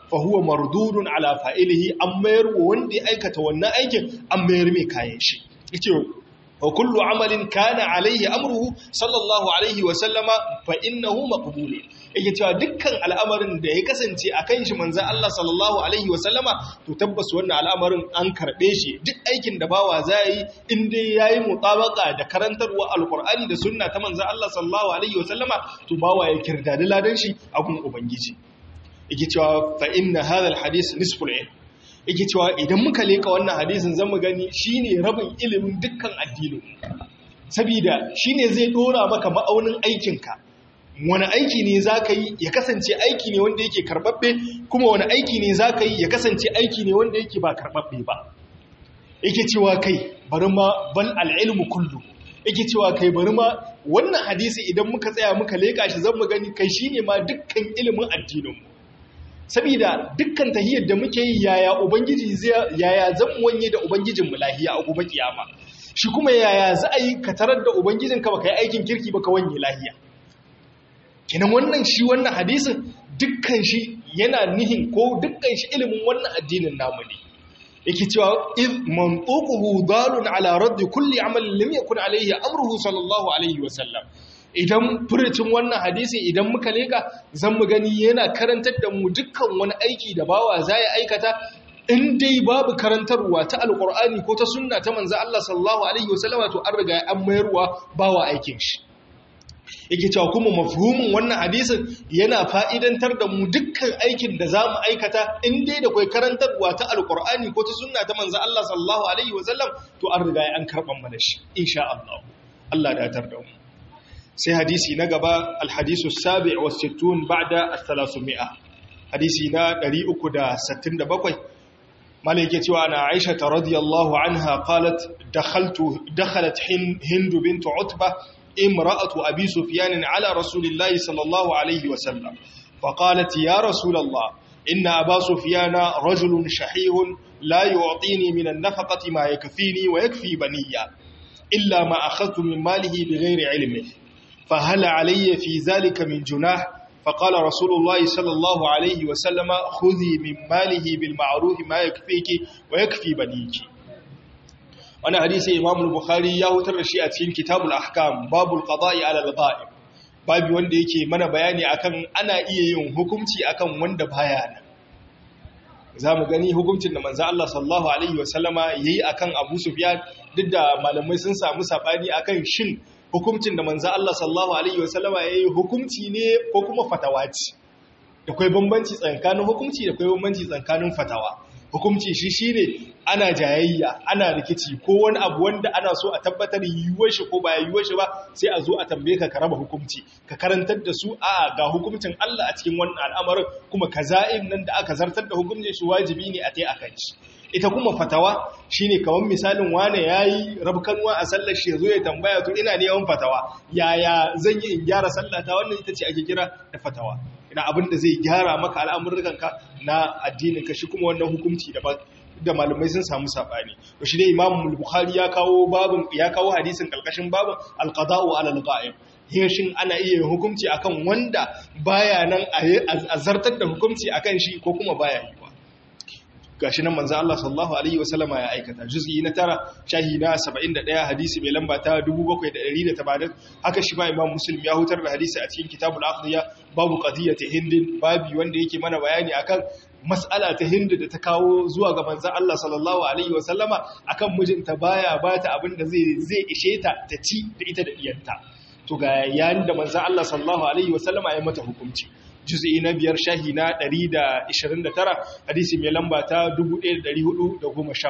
fa huwa mardudun ala fa'ilihi an mayar wanda ya aikata wannan aikin an mayar mai kayan shi yace wa kullu amalin kana alaihi amruhu sallallahu alaihi wa sallama fa innahu maqbul yake cewa dukkan al'amarin da ya kasance akan shi manzon Allah sallallahu alaihi wa sallama to tabbas wannan al'amarin an karbe shi duk aikin da bawa zai in dai yayi mutabaka da karantarwa alqur'ani da sunna ta manzon Allah sallallahu alaihi wa sallama to bawa ya kirdadi ladan shi a gun ubangiji yake cewa fa inna hadha alhadith nisful ilm yake cewa idan muka leka wannan hadisin zan mu gani shine rabin ilimin dukkan addinin saboda shine zai dora maka ma'aunin aikinka wani aiki ne zaka yi ya kasance aiki ne wanda yake karbabbe kuma wani aiki ne zaka yi ya kasance aiki ne wanda yake ba karbabbe ba yake cewa kai bari ma bal al-ilmu kullu yake cewa kai bari ma wannan hadisi idan muka tsaya muka leka shi zan mu gani kai shine ma dukkan ilimin addininmu saboda dukkan tahiyar da muke yi yaya ubangiji zai yaya zan wanye da ubangijin mu lahiya a gobe kiyama shi kuma yaya za a yi ka tarar da ubangijin ka baka yi aikin kirki baka wanye lahiya kenan wannan shi wannan hadisin dukkan shi yana nihin ko dukkan shi ilimin wannan addinin namu ne yake cewa iz mantuquhu dalun ala raddi kulli amalin lam yakun alayhi amruhu sallallahu alaihi wasallam idan furucin wannan hadisi idan muka leka zan mu gani yana karantar da mu dukkan wani aiki da bawa za ya aikata in dai babu karantarwa ta alkur'ani ko ta sunna ta manzo Allah sallallahu alaihi wasallama to an riga an mayarwa bawa aikin shi yake cewa kuma mafhumin wannan hadisin yana fa'idantar da mu dukkan aikin da za mu aikata in dai da kai karantarwa ta alkur'ani ko ta sunna ta manzo Allah sallallahu alaihi wasallam to an riga an karban mana shi insha Allah Allah da tar da mu sai hadisi na gaba alhadisu sabi wa sittun ba'da as-salasumia hadisi na 367 malai yake cewa na Aisha ta radiyallahu anha qalat dakhaltu dakhalat hind bint utba imra'atu abi sufyan ala rasulillahi sallallahu alayhi wa sallam faqalat ya rasulallah inna aba sufyan rajulun shahihun la yu'tini min an-nafaqati ma yakfini wa yakfi baniya illa ma akhadtu min malihi bighayri ilmihi فهل علي في ذلك من جناح فقال رسول الله صلى الله عليه وسلم خذي من ماله بالمعروف ما يكفيك ويكفي بنيك وانا حديث امام البخاري ya hutar da shi a cikin kitabul ahkam babul qada'i ala al-ghaib babu wanda yake mana bayani akan ana iya yin hukunci akan wanda baya nan zamu gani hukuncin da manzo Allah sallallahu alaihi wasallama yayi akan Abu Sufyan duk da malamai sun samu sabani akan shin hukuncin da manzo Allah sallallahu alaihi wasallama yayi hukunci ne ko kuma fatawa ce da kai bambanci tsakanin hukunci da kai bambanci tsakanin fatawa hukunci shi shine ana jayayya ana rikici ko wani abu wanda ana so a tabbatar yiwuwar shi ko ba yiwuwar shi ba sai a zo a tambaye ka ka raba hukunci ka karantar da su a ga hukuncin Allah a cikin wannan al'amarin kuma kaza'in nan da aka zartar da hukuncin shi wajibi ne a tai akan shi ita kuma fatawa shine kamar misalin wane yayi rabkanwa a sallar shi yazo ya tambaya to ina neman fatawa yaya zan yi in gyara sallata wannan ita ce ake kira da fatawa ina abin da zai gyara maka al'amuranka na addinin ka shi kuma wannan hukunci da da malamai sun samu sabani to shi dai Imam Bukhari ya kawo babun ya kawo hadisin kalkashin babun al-qada'u 'ala al-ghaib shin ana iya hukunci akan wanda baya nan a zartar da hukunci akan shi ko kuma baya yi gashi nan manzo Allah sallallahu alaihi wasallama ya aikata juz'i na tara shahi na 71 hadisi mai lamba ta 7180 haka shi ma Imam Muslim ya hutar da hadisi a cikin Kitabul Aqdiya babu qadiyati Hind babi wanda yake mana bayani akan mas'ala ta Hind da ta kawo zuwa ga manzo Allah sallallahu alaihi wasallama akan mijinta baya bata abin da zai zai ishe ta ta ci da ita da iyanta to ga yayin da manzo Allah sallallahu alaihi wasallama ya mata hukunci juz'i na biyar shahi na 129 hadisi mai lamba ta 1414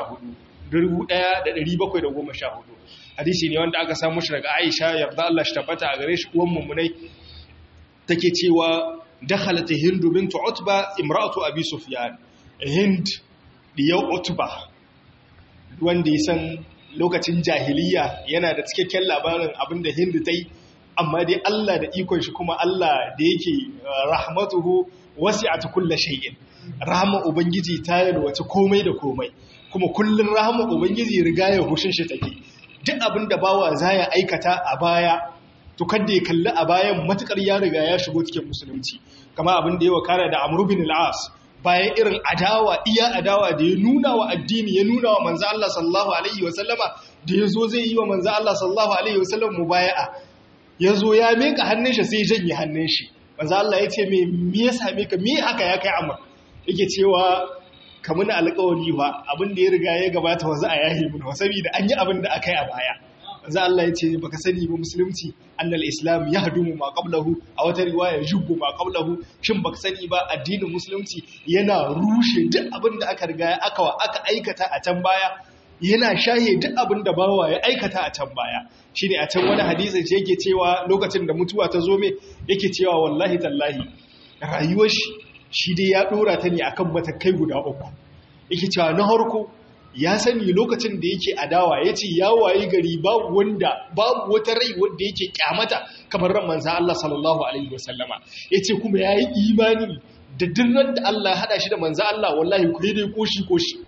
1714 hadisi ne wanda aka samu shi daga Aisha yarda Allah shi tabbata a gare shi uwan mummunai take cewa dakhalat Hind bint Utba imra'atu Abi Sufyan Hind diyar Utba wanda ya san lokacin jahiliya yana da cikakken labarin abinda Hind ta yi amma dai Allah da ikon shi kuma Allah da yake rahmatuhu wasi'at kulli shay'in rahama ubangiji ta yalwace komai da komai kuma kullun rahama ubangiji riga ya hushin shi take duk abin da bawa zaya aikata a baya to kada ya kalli a bayan matukar ya riga ya shigo cikin musulunci kama abin da ya wakana da Amr bin al-As bayan irin adawa iya adawa da ya nuna wa addini ya nuna wa manzo Allah sallallahu alaihi wasallama da ya zo zai yi wa manzo Allah sallallahu alaihi wasallam mubaya'a ya zo ya mika hannun shi sai janye hannun shi manzo Allah ya ce me me ya same ka me haka ya kai amma yake cewa ka muna alƙawari ba abin da ya riga ya gabata wanzu a yahi mun saboda an yi abin da aka yi a baya manzo Allah ya ce baka sani ba musulunci annal islam yahdumu ma qablahu a wata riwaya jubbu ma qablahu shin baka sani ba addinin musulunci yana rushe duk abin da aka riga aka aka aikata a can baya yana shaye duk abin da bawa ya aikata a can baya shine a can wani hadisi ce yake cewa lokacin da mutuwa ta zo me yake cewa wallahi tallahi rayuwar shi shi dai ya dora ta ne akan matakai guda uku yake cewa na harko ya sani lokacin da yake adawa ya ce ya wayi gari babu wanda babu wata rai wanda yake kyamata kamar ran manzan Allah sallallahu alaihi wasallama ya ce kuma ya yi imani da dirran da Allah haɗa shi da manzan Allah wallahi ku dai koshi koshi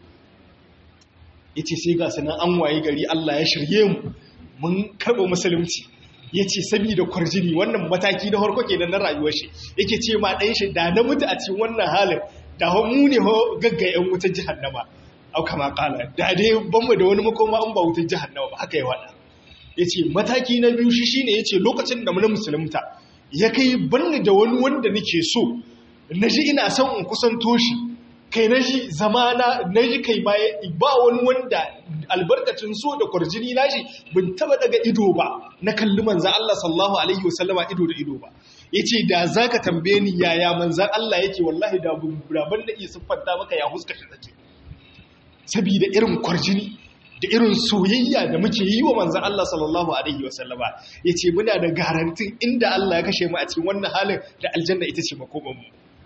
ya ce sai ga sanan an wayi gari Allah ya shirye mu mun karɓa musulunci ya ce saboda kwarjini wannan mataki na harko kenan na rayuwar shi yake ce ma ɗan shi da na mutu a cikin wannan halin da mu ne gaggayen wutar jihannama au kama kala da dai banmu da wani makoma an ba wutar jahannama ba haka ya wada yace mataki na biyu shi shine yace lokacin da mun musulunta ya kai banni da wani wanda nake so naji ina son in kusanto shi kai naji zamana naji kai baya ba wani wanda albarkacin so da kwarjini nashi bin taba daga ido ba na kalli manzo Allah sallallahu alaihi wasallama ido da ido ba yace da zaka tambaye ni yaya manzo Allah yake wallahi da ban da iya siffanta maka ya huska shi take saboda irin kwarjini da irin soyayya da muke yi wa manzan Allah sallallahu Alaihi wasallama ya ce muna da garantin inda Allah ya kashe mu a cikin wannan halin da aljanna ita ce makomanmu.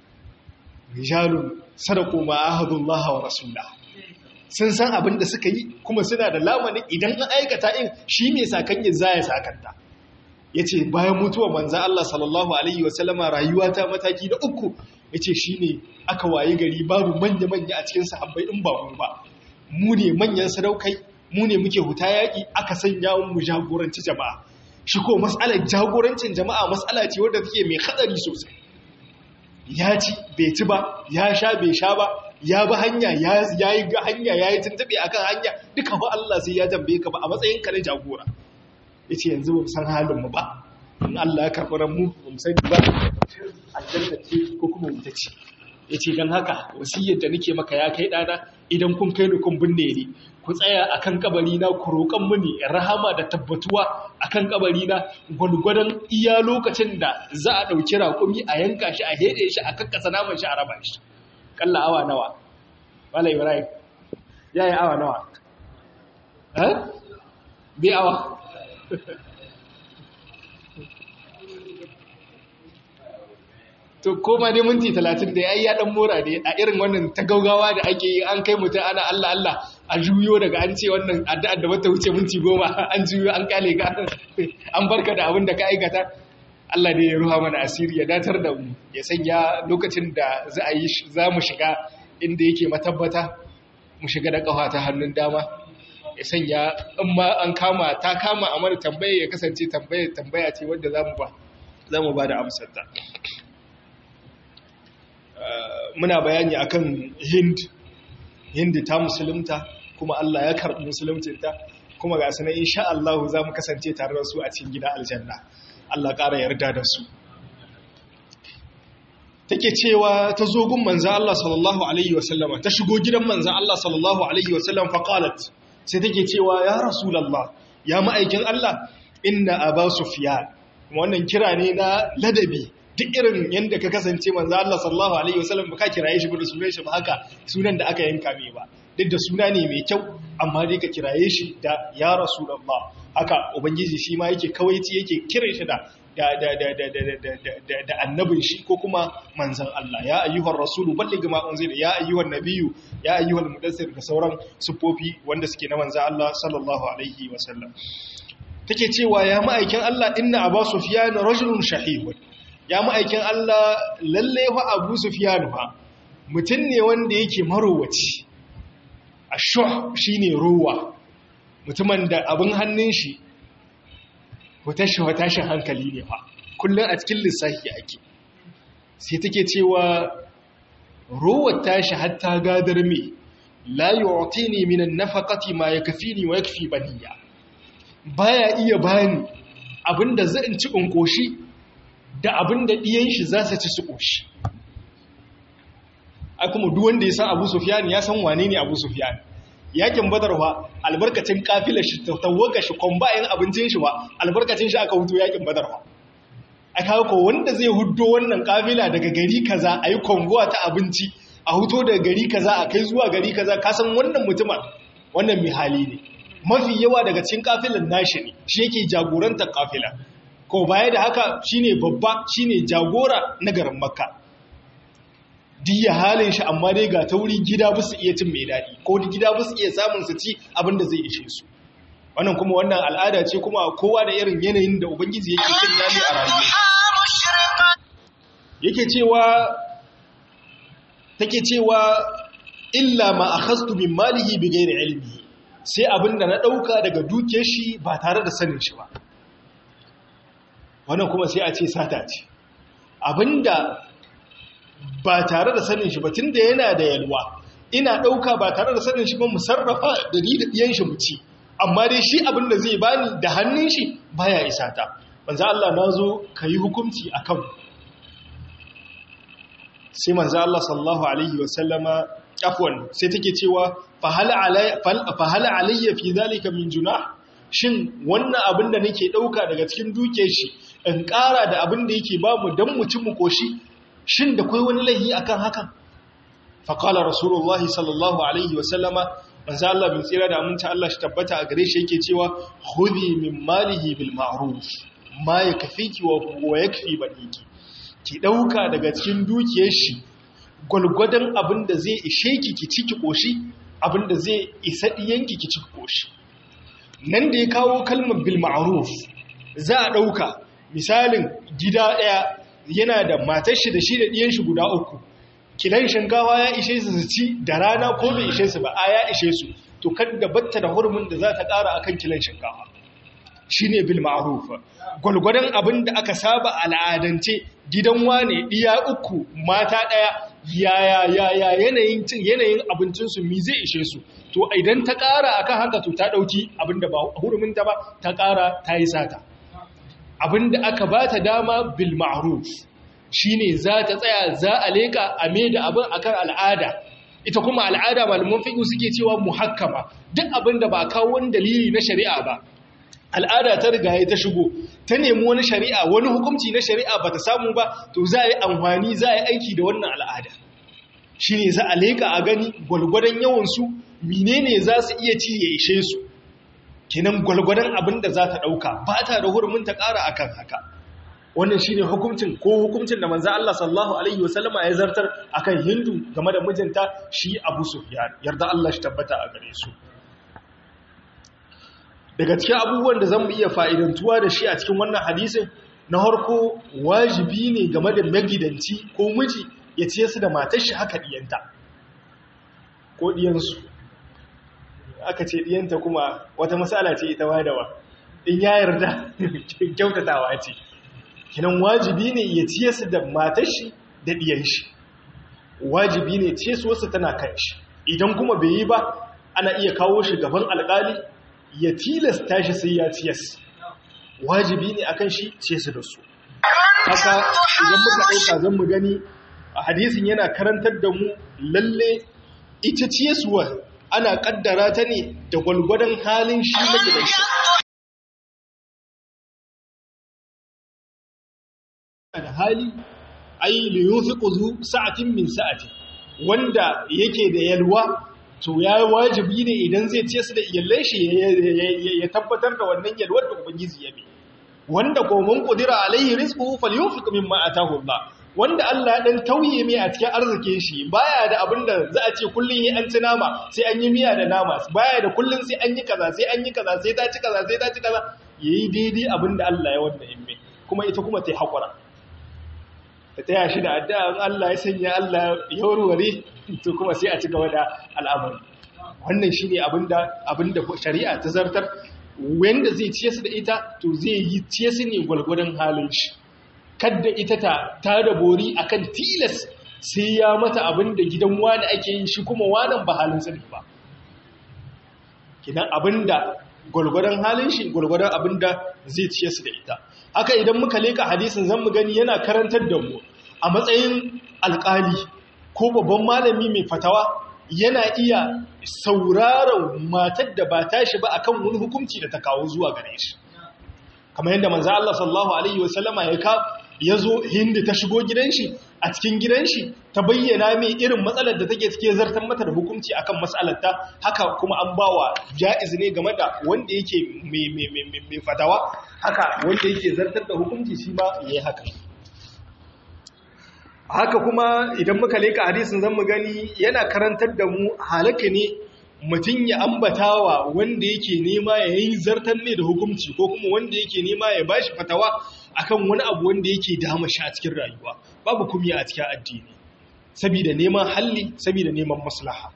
Rijalun sadako ma ahadullaha wa rasula. Sun san abin da suka yi kuma suna da lamanin idan an aikata in shi mai sakanye za ya sakanta. Ya ce bayan mutuwa manzan Allah sallallahu Alaihi wasallama rayuwa ta mataki da uku ya ce shi ne aka waye gari babu manya-manya a cikin sahabbai in ba mu ba. mu ne manyan sadaukai mu ne muke huta yaƙi aka sanya mu jagoranci jama'a shi ko matsalar jagorancin jama'a matsala ce wadda take mai hadari sosai ya ci bai ci ba ya sha bai sha ba ya bi hanya ya yi ga hanya ya yi tuntube akan hanya duka ba Allah sai ya tambaye ka ba a matsayin ka na jagora yace yanzu ba san halin mu ba in Allah ya karɓi ran mu ba mu sani ba aljanna ce ko kuma wuta ce ya ce don haka wasiyar da nake maka ya kai ɗana idan kun kai ni kun binne ni ku tsaya a kan na ku roƙon mini rahama da tabbatuwa a kan na gwalgwadon iya lokacin da za a ɗauki raƙumi a yanka shi a heɗe shi a kakkasa naman shi a raba shi ƙalla awa nawa wala ibrahim ya yi awa nawa bi awa to koma dai minti talatin da ya dan mora ne a irin wannan ta gaugawa da ake yi an kai mutum ana Allah Allah a juyo daga an ce wannan addu'ar da bata wuce minti goma an juyo an kale ka an barka da abin da ka aikata Allah ne ya ruha mana asiri ya datar da mu ya sanya lokacin da za a yi za mu shiga inda yake matabbata mu shiga da kafa ta hannun dama ya sanya in ma an kama ta kama a mana tambaya ya kasance tambaya tambaya ce wanda za mu ba za mu ba da amsar ta muna bayani akan hind hindi ta musulunta kuma Allah ya karɓi musuluncinta kuma ga sanar insha Allah za mu kasance tare da su a cikin gida aljanna Allah ƙara yarda da su take cewa ta zo gun manzo Allah sallallahu alaihi wasallama ta shigo gidan manzo Allah sallallahu alaihi wasallam fa qalat sai take cewa ya rasulullah ya ma'aikin Allah inna aba sufyan wannan kira ne na ladabi duk irin yadda ka kasance manzo Allah sallallahu alaihi wasallam ba ka kiraye shi ba da sunan shi ba haka sunan da aka yanka mai ba duk da suna ne mai kyau amma dai ka kiraye shi da ya rasulullah haka ubangiji shi ma yake kawaici yake kiran shi da da da da da da da da annabin shi ko kuma manzon Allah ya ayyuhar rasulu balligh ma unzila ya ayyuhan nabiyyu ya ayyuhal mudassir da sauran sufofi wanda suke na manzon Allah sallallahu alaihi wasallam take cewa ya ma'aikin Allah inna abu sufyan rajulun shahihun ya ma'aikin Allah lalle fa Abu Sufyan fa mutum ne wanda yake marowaci ashuh shine rowa mutumin da abin hannun shi watashi watashin hankali ne fa kullum a cikin lissafi ake sai take cewa rowar tashi hatta gadar me la yu'tini min an-nafaqati ma yakfini wa yakfi baniya baya iya bani abinda zan ci in koshi da abinda diyan shi za su ci su koshi ai kuma duk wanda ya san Abu Sufyan ya san wane ne Abu Sufyan yakin Badar fa albarkacin kafilar shi tawaga shi kombayin abincin shi ba albarkacin shi aka huto yakin Badar fa a kawo ko wanda zai hudo wannan kafila daga gari kaza a yi kongowa ta abinci a huto daga gari kaza a kai zuwa gari kaza kasan wannan mutumin wannan mai hali ne mafi yawa daga cikin kafilan nashi ne shi yake jagorantar kafila ko baya da haka shine babba shine jagora na garin makka diya halin shi amma dai ga tauri gida ba su iya cin mai daɗi ko gida ba su iya samun su ci abin da zai ishe su wannan kuma wannan al'ada ce kuma kowa da irin yanayin da ubangiji yake cin nami a rayuwa yake cewa take cewa illa ma akhastu min malihi bighairi ilmi sai abinda na dauka daga duke shi ba tare da sanin shi ba wannan kuma sai a ce sata ce abinda ba tare da sanin shi ba tunda yana da yalwa ina dauka ba tare da sanin shi ba mu sarrafa da ni da diyan shi mu ci amma dai shi abin da zai bani da hannun shi baya isa ta manzo Allah nazo kai hukunci akan sai manzo Allah sallallahu alaihi wasallama afwan sai take cewa fa hal alayya fa hal alayya fi zalika min junah shin wannan abin da nake dauka daga cikin duke shi in ƙara da abin da yake ba mu dan mu ci mu koshi shin da kai wani lahi akan hakan fa qala rasulullahi sallallahu alaihi wasallama manzo Allah bin tsira da aminta Allah shi tabbata a gare shi yake cewa khudhi min malihi bil ma'ruf ma yakfiki wa yakfi baniki ki dauka daga cikin dukiyar shi gulgudan abinda zai ishe ki ki ciki koshi abinda zai isa diyanki ki ciki koshi nan da ya kawo kalmar bil ma'ruf za a dauka misalin gida daya yana da matar shi da shi da diyan shi guda uku kilan shinkawa ya ishe su su ci da rana ko bai ishe su ba a ya ishe su to kada batta da hurumin da za ta ƙara akan kilan shinkawa shine bil ma'ruf gulgudan abin da aka saba al'adance gidan wane diya uku mata daya yaya yaya yanayin cin yanayin abincin su mi zai ishe su to idan ta ƙara akan haka to ta dauki abin da ba hurumin ta ba ta ƙara ta yi sata abin da aka ba ta dama bil ma'ruf shine za ta tsaya za a leka a me da abin akan al'ada ita kuma al'ada malaman fiqh suke cewa muhakkama duk abin da ba kawo wani dalili na shari'a ba al'ada ta riga ya ta shigo ta nemi wani shari'a wani hukunci na shari'a ba ta samu ba to za a yi amfani za a yi aiki da wannan al'ada shine za a leka a gani gwalgwadon yawansu menene za su iya ci ya ishe su kenan gwalgwadon abin da za ta ɗauka ba ta da hurumin ta ƙara akan haka wannan shine hukuncin ko hukuncin da manzo Allah sallallahu alaihi wasallama ya zartar akan Hindu game da mijinta shi Abu Sufyan yarda Allah shi tabbata a gare su daga cikin abubuwan da zamu iya fa'idantuwa da shi a cikin wannan hadisin na harko wajibi ne game da magidanci ko miji ya ciye su da matar shi haka diyanta ko diyansu aka ce diyanta kuma wata matsala ce ita wadawa in ya yarda kyautatawa ce kinan wajibi ne ya ciye su da matar shi da diyan shi wajibi ne ciye su wasu tana kan shi idan kuma bai yi ba ana iya kawo shi gaban alƙali ya tilasta shi sai ya ciyas wajibi ne akan shi ciye su da su haka idan muka ɗauka zan mu gani a hadisin yana karantar da mu lalle ita ciyaswa ana ƙaddara ta ne da gwalgwadon halin shi na gidan shi da hali ai li yunfiqu zu sa'atin min sa'ati wanda yake da yalwa to ya wajibi ne idan zai ce su da iyalai shi ya tabbatar da wannan yalwar da ubangiji ya bi wanda ko mun qudira alaihi rizquhu falyunfiq mimma ataahu Allah wanda Allah dan tauye mai a cikin arzikin shi baya da abinda za a ce kullun yi an ci nama sai an yi miya da nama baya da kullun sai an yi kaza sai an yi kaza sai ta ci kaza sai ta ci kaza yayi daidai abinda Allah ya wanda in mai kuma ita kuma ta yi hakura ta taya shi da addu'a Allah ya sanya Allah ya warware to kuma sai a ci gaba da al'amari wannan shine abinda abinda shari'a ta zartar wanda zai ciye su da ita to zai yi ciye su ne gwalgwadon halin shi kadda ita ta ta da bori akan tilas sai ya mata abin da gidan wani ake yi shi kuma wanan ba halin sani ba kinan abin da gwalgwadon halin shi gwalgwadon abin da zai ciye su da ita haka idan muka leka hadisin zan mu gani yana karantar da mu a matsayin alkali ko babban malami mai fatawa yana iya sauraron matar da ba tashi ba akan wani hukunci da ta kawo zuwa gare shi kamar yadda manzo Allah sallallahu alaihi wasallama ya ka yazo hindi ta shigo gidan shi a cikin gidan shi ta bayyana mai irin matsalar da take cike zartar mata da hukunci akan matsalar ta haka kuma an bawa jaiz ne game da wanda yake mai mai mai fatawa haka wanda yake zartar da hukunci shi ma yayi haka haka kuma idan muka leka hadisin zan mu gani yana karantar da mu halaka ne mutum ya ambatawa wanda yake nema ya yi zartar ne da hukunci ko kuma wanda yake nema ya bashi fatawa akan wani abu wanda yake dama shi a cikin rayuwa babu kumiya a cikin addini saboda neman halli saboda neman maslaha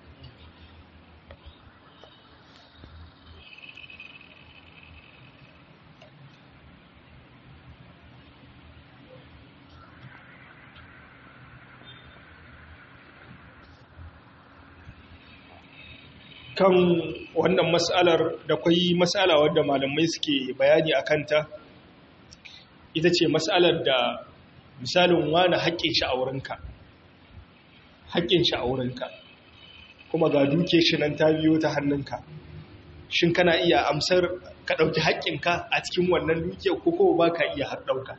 kan wannan matsalar da kwai matsala wadda malamai suke bayani a kanta ita ce matsalar da misalin wani haƙƙin shi a wurinka haƙƙin shi a wurinka kuma ga duke shi nan ta biyo ta hannunka shin kana iya amsar ka ɗauki haƙƙinka a cikin wannan duke ko kuma ba ka iya har ɗauka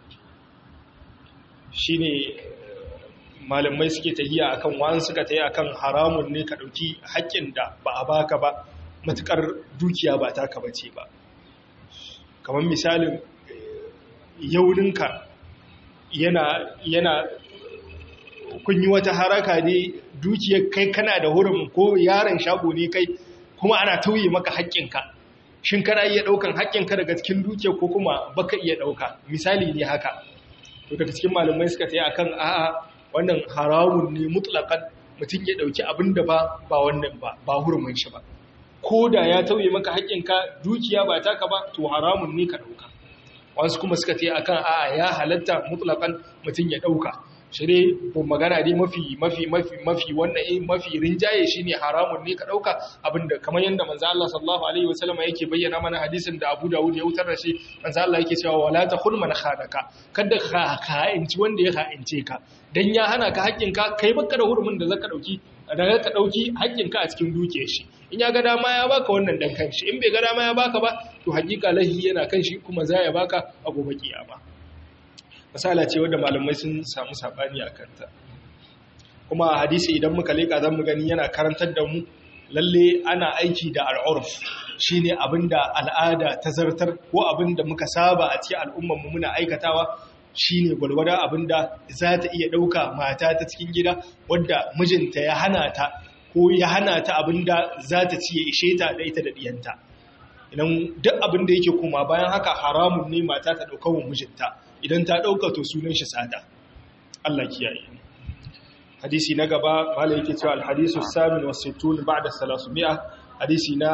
shi ne malamai suke tahiya akan wa'an suka tayi akan haramun ne ka dauki haƙƙin da ba a baka ba matukar dukiya ba taka bace ba kamar misalin yauninka yana yana kun yi wata haraka ne dukiyar kai kana da hurum ko yaron shago ne kai kuma ana tauye maka haƙƙinka shin kana iya ɗaukan haƙƙinka daga cikin dukiyar ko kuma baka iya ɗauka misali ne haka to daga cikin malamai suka tayi akan a'a wannan haramun ne mutlakan mutum ya dauki abin da ba ba wannan ba ba hurumin shi ba ko da ya tauye maka haƙƙinka dukiya ba taka ba to haramun ne ka dauka wasu kuma suka ce akan a'a ya halatta mutlakan mutum ya dauka shi ne magana dai mafi mafi mafi mafi wannan mafi rinjaye shine haramun ne ka dauka abinda kamar yanda manzo Allah sallallahu alaihi wasallam yake bayyana mana hadisin da Abu Dawud ya wutar da shi manzo Allah yake cewa wala takhul man khadaka kada ka kha'inci wanda ya kha'ince ka dan ya hana ka haƙƙinka kai baka da hurumin da zaka dauki da ka dauki haƙƙinka a cikin dukiyar shi in ya ga dama ya baka wannan dan kanshi in bai ga dama ya baka ba to hakika lahi yana kan shi kuma za ya baka a gobe kiyama misala ce wadda malamai sun samu sabani a kanta kuma a hadisi idan muka leka zan mu gani yana karantar da mu lalle ana aiki da al'urf shine abinda al'ada ta zartar ko abinda muka saba a cikin al'ummar mu muna aikatawa shine gwargwada abinda za ta iya dauka mata ta cikin gida wadda mijinta ya hana ta ko ya hana ta abinda za ta ci ya ishe ta da ita da diyanta idan duk abinda yake kuma bayan haka haramun ne mata ta dauka wa mijinta idan ta ɗauka to sunan shi tsada Allah kiyaye hadisi na gaba mala yake cewa alhadisu samin wa sittun ba'da salasumia hadisi na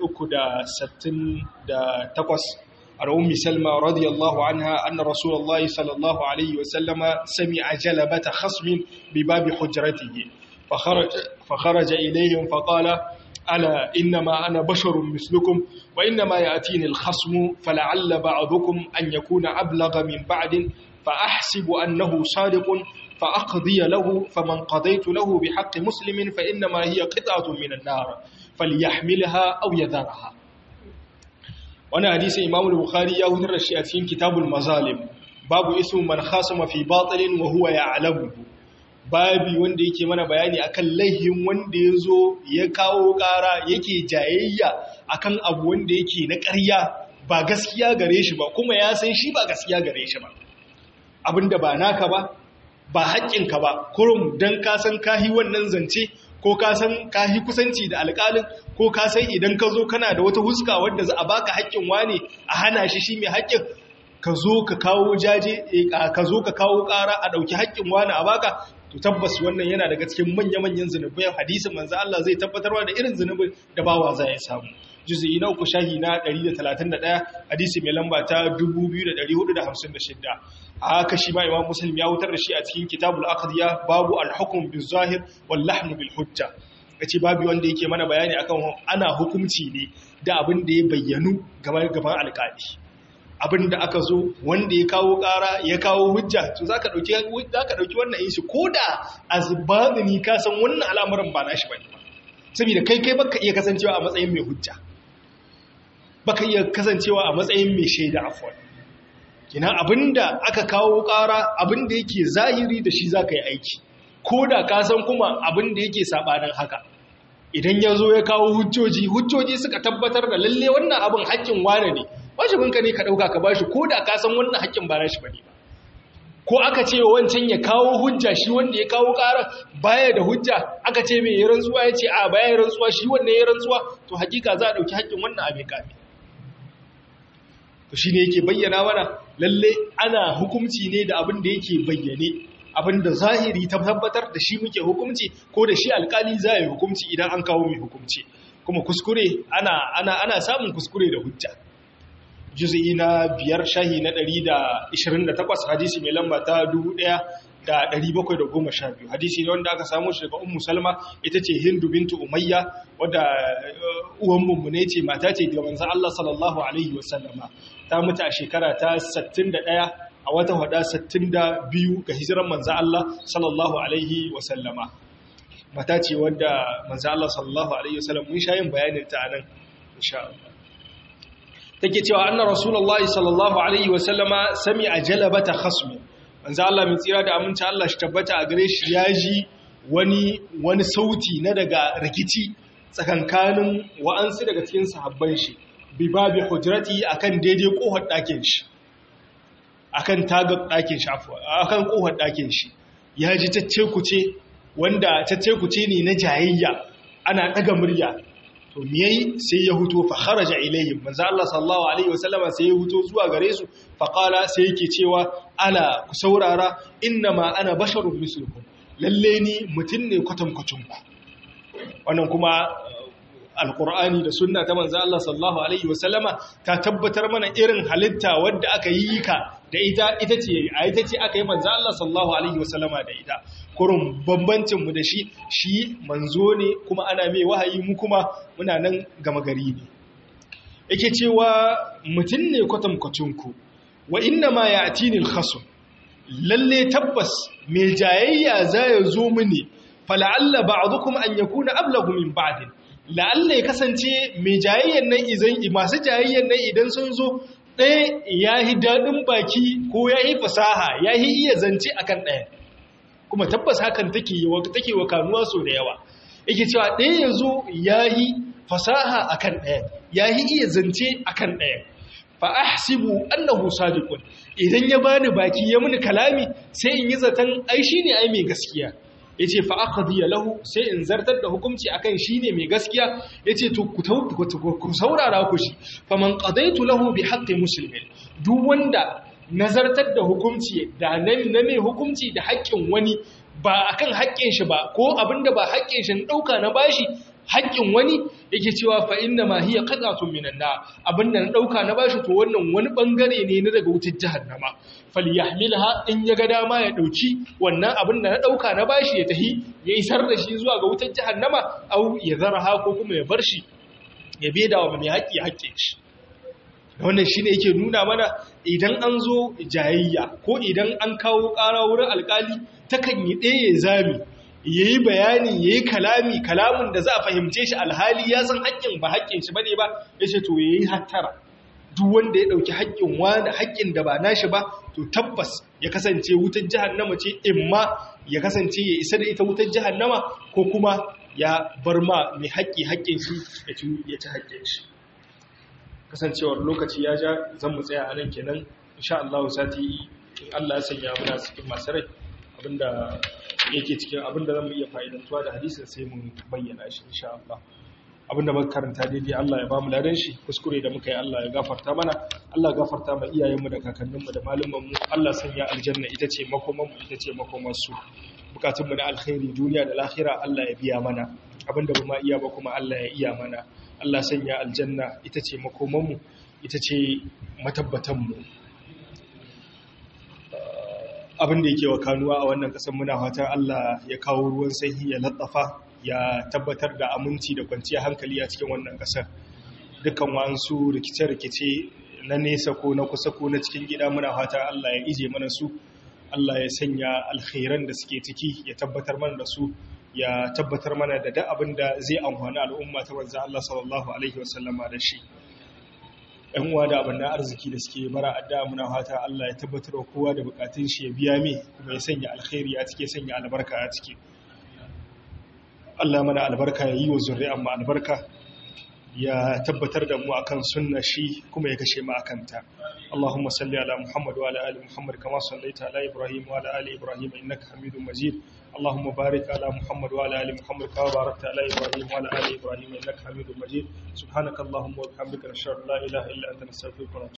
368 a ummi salma radiyallahu anha anna rasulullahi sallallahu alaihi wa sallama sami'a jalabata khasmin bi babi hujratihi fa kharaja fa kharaja ilayhim fa qala ألا إنما أنا بشر مثلكم وإنما يأتيني الخصم فلعل بعضكم أن يكون أبلغ من بعد فأحسب أنه صادق فأقضي له فمن قضيت له بحق مسلم فإنما هي قطعة من النار فليحملها أو يذرها وانا حديث إمام البخاري يهود الرشيئتين كتاب المظالم باب اسم من خاصم في باطل وهو يعلمه babi wanda yake mana bayani akan laihin wanda ya zo ya kawo ƙara yake jayayya akan abu wanda yake na ƙarya ba gaskiya gare shi ba kuma ya san shi ba gaskiya gare shi ba abinda ba naka ba ba haƙƙinka ba kurum don ka san kahi wannan zance ko ka san kahi kusanci da alƙalin ko ka san idan ka zo kana da wata huska wadda za a baka haƙƙin wane a hana shi shi mai haƙƙin ka zo ka kawo jaje ka zo ka kawo ƙara a ɗauki haƙƙin wane a baka to tabbas wannan yana daga cikin manya-manyan zunubai hadisin manzo Allah zai tabbatarwa da irin zunubin da bawa za ya samu juz'i na uku shahi na 131 hadisi mai lamba ta 2456 haka shi ma imam muslim ya wutar da shi a cikin kitabul aqdiya babu al-hukm bil zahir wal lahm bil hujja kace babu wanda yake mana bayani akan ana hukunci ne da abin da ya bayyanu gaban gaban alƙali abin da aka zo wanda ya kawo ƙara ya kawo hujja to zaka dauki zaka dauki wannan yin shi koda azbadini ka san wannan al'amarin ba nashi bane saboda kai kai baka iya kasancewa a matsayin mai hujja baka iya kasancewa a matsayin mai shaida afwan kina abinda aka kawo ƙara abinda yake zahiri da shi zaka yi aiki koda ka san kuma abinda yake sabanin haka idan ya zo ya kawo hujjoji hujjoji suka tabbatar da lalle wannan abin haƙƙin wane ne wajibinka ne ka ɗauka ka bashi ko da ka san wannan haƙƙin ba nashi bane ba ko aka ce wancan ya kawo hujja shi wanda ya kawo ƙara baya da hujja aka ce mai yi rantsuwa ya ce a baya yi rantsuwa shi wanda ya rantsuwa to hakika za a ɗauki haƙƙin wannan abin kame to shi ne yake bayyana mana lalle ana hukumci ne da abin da yake bayyane abin da zahiri ta tabbatar da shi muke hukumci ko da shi alkali za yi hukumci idan an kawo mai hukumci kuma kuskure ana, ana, ana samun kuskure da hujja juz'i na biyar shahi na 128 hadisi mai lamba ta 1712 hadisi ne wanda aka samu shi daga ummu salma ita ce hindu bintu umayya wadda uwan mummune ce mata ce daga manzon Allah sallallahu alaihi wasallama ta mutu a shekara ta 61 a wata hada 62 ga hijiran manzan Allah sallallahu Alaihi wasallama mata ce wadda manzan Allah sallallahu Alaihi wasallam mun shayin bayanin ta nan insha Allah take cewa annar rasulullahi sallallahu Alaihi wasallama sami a jalabata khasmi manzan Allah mai tsira da aminci Allah shi tabbata a gare shi ya ji wani wani sauti na daga rikici tsakankanin wa'ansu daga cikin sahabban shi bi babi hujrati akan daidai kohar ɗakin shi akan tagar ɗakin shi akan ƙofar ɗakin shi ya ji cacce kuce wanda cacce kuce ne na jayayya ana ɗaga murya to miyai sai ya huto fa kharaja ilayhim manzo Allah sallallahu alaihi wasallama sai ya huto zuwa gare su fa qala sai yake cewa ala ku saurara innama ana basharun mislukum lalle ni mutun ne kwatankwacin ku wannan kuma alkur'ani da sunna ta manzo Allah sallallahu alaihi wasallama ta tabbatar mana irin halitta wadda aka yi ka da ita ita ce a ita ce aka yi manzo Allah sallallahu alaihi wasallama da ita kurun bambancin mu da shi shi manzo ne kuma ana mai wahayi mu kuma muna nan gama gari ne yake cewa mutun ne kwatankwacin ku wa inna ma ya'tini al-khasm lalle tabbas mai jayayya za ya zo mini fala'alla ba'dukum an yakuna ablagu min ba'din la'alla ya kasance mai jayayyan nan izan masu jayayyan nan idan sun zo ɗaya ya yi daɗin baki ko ya yi fasaha ya yi iya zance akan ɗaya kuma tabbas hakan take wa kanuwa so da yawa yake cewa ɗaya ya zo ya yi fasaha akan ɗaya ya yi iya zance akan ɗaya fa ahsibu annahu sadiqun idan ya bani baki ya muni kalami sai in yi zaton ai shine ai mai gaskiya ya ce fa'akadiyya lahu sai in zartar da hukumci akan shi ne mai gaskiya ya ce ku saurara ku shi faman ƙadaitu lahu bi haƙƙin musulmi duk wanda nazartar da hukumci da na mai hukumci da haƙƙin wani ba akan haƙƙin shi ba ko abinda ba haƙƙin shi ɗauka na bashi haƙƙin wani yake cewa fa inna ma hiya qat'atun minan nar abinda na ɗauka na bashi to wannan wani bangare ne na daga wutar jahannama falyahmilha in ya ga dama ya dauki wannan abin da na dauka na bashi ya tahi ya isar da shi zuwa ga wutar jahannama au ya zarha ko kuma ya bar shi ya beda wa mai haƙi haƙƙin shi wannan shine yake nuna mana idan an zo jayayya ko idan an kawo ƙara wurin alƙali takan yi ɗaya zami ya yi bayani ya yi kalami kalamin da za a fahimce shi alhali ya san haƙƙin ba haƙƙin shi bane ba ya ce to ya yi hattara duk wanda ya ɗauki haƙƙin wani haƙƙin da ba nashi ba to tabbas ya kasance wutar jahannama ce imma ya kasance ya isa da ita wutar jahannama ko kuma ya bar ma mai haƙƙi haƙƙin shi ya ci haƙƙin shi kasancewar lokaci ya ja zan mu tsaya a nan kenan insha Allah sati in Allah ya sanya muna cikin masu rai abinda yake cikin abinda zan iya fa'idantuwa da hadisin sai mun bayyana shi insha Allah abinda muka karanta daidai Allah ya bamu ladan shi kuskure da muka yi Allah ya gafarta mana Allah ya gafarta ma iyayenmu da kakanninmu da malumanmu Allah sanya aljanna ita ce makomanmu ita ce makomar su bukatunmu na alkhairi duniya da lahira Allah ya biya mana abinda ba ma iya ba kuma Allah ya iya mana Allah sanya aljanna ita ce makomanmu ita ce matabbatanmu abin da yake wa kanuwa a wannan ƙasar muna fatan Allah ya kawo ruwan sanyi ya latsafa ya tabbatar da aminci da kwanciyar hankali a cikin wannan ƙasar dukkan wa'ansu rikice-rikice na nesa ko na kusa ko na cikin gida muna fatan Allah ya ije mana su Allah ya sanya alkhairan da suke ciki ya tabbatar mana da su ya tabbatar mana da duk abin da zai amfani al'umma ta manzo Allah sallallahu alaihi wasallama da shi ‘yan uwa da abin arziki da suke mara adda muna fata Allah ya tabbatar wa kowa da bukatun shi ya biya mai kuma ya sanya alkhairi a cike sanya albarka a ciki Allah mana albarka ya yi wa zuri'an mu albarka ya tabbatar da mu akan sunna shi kuma ya kashe mu akan ta Allahumma salli ala Muhammad wa ala ali Muhammad kama sallaita ala Ibrahim wa ala ali Ibrahim innaka Hamidum Majid اللهم بارك على محمد وعلى ال محمد كما باركت على ابراهيم وعلى ال ابراهيم انك حميد مجيد سبحانك اللهم وبحمدك نشهد ان لا اله الا انت نستغفرك ونتوب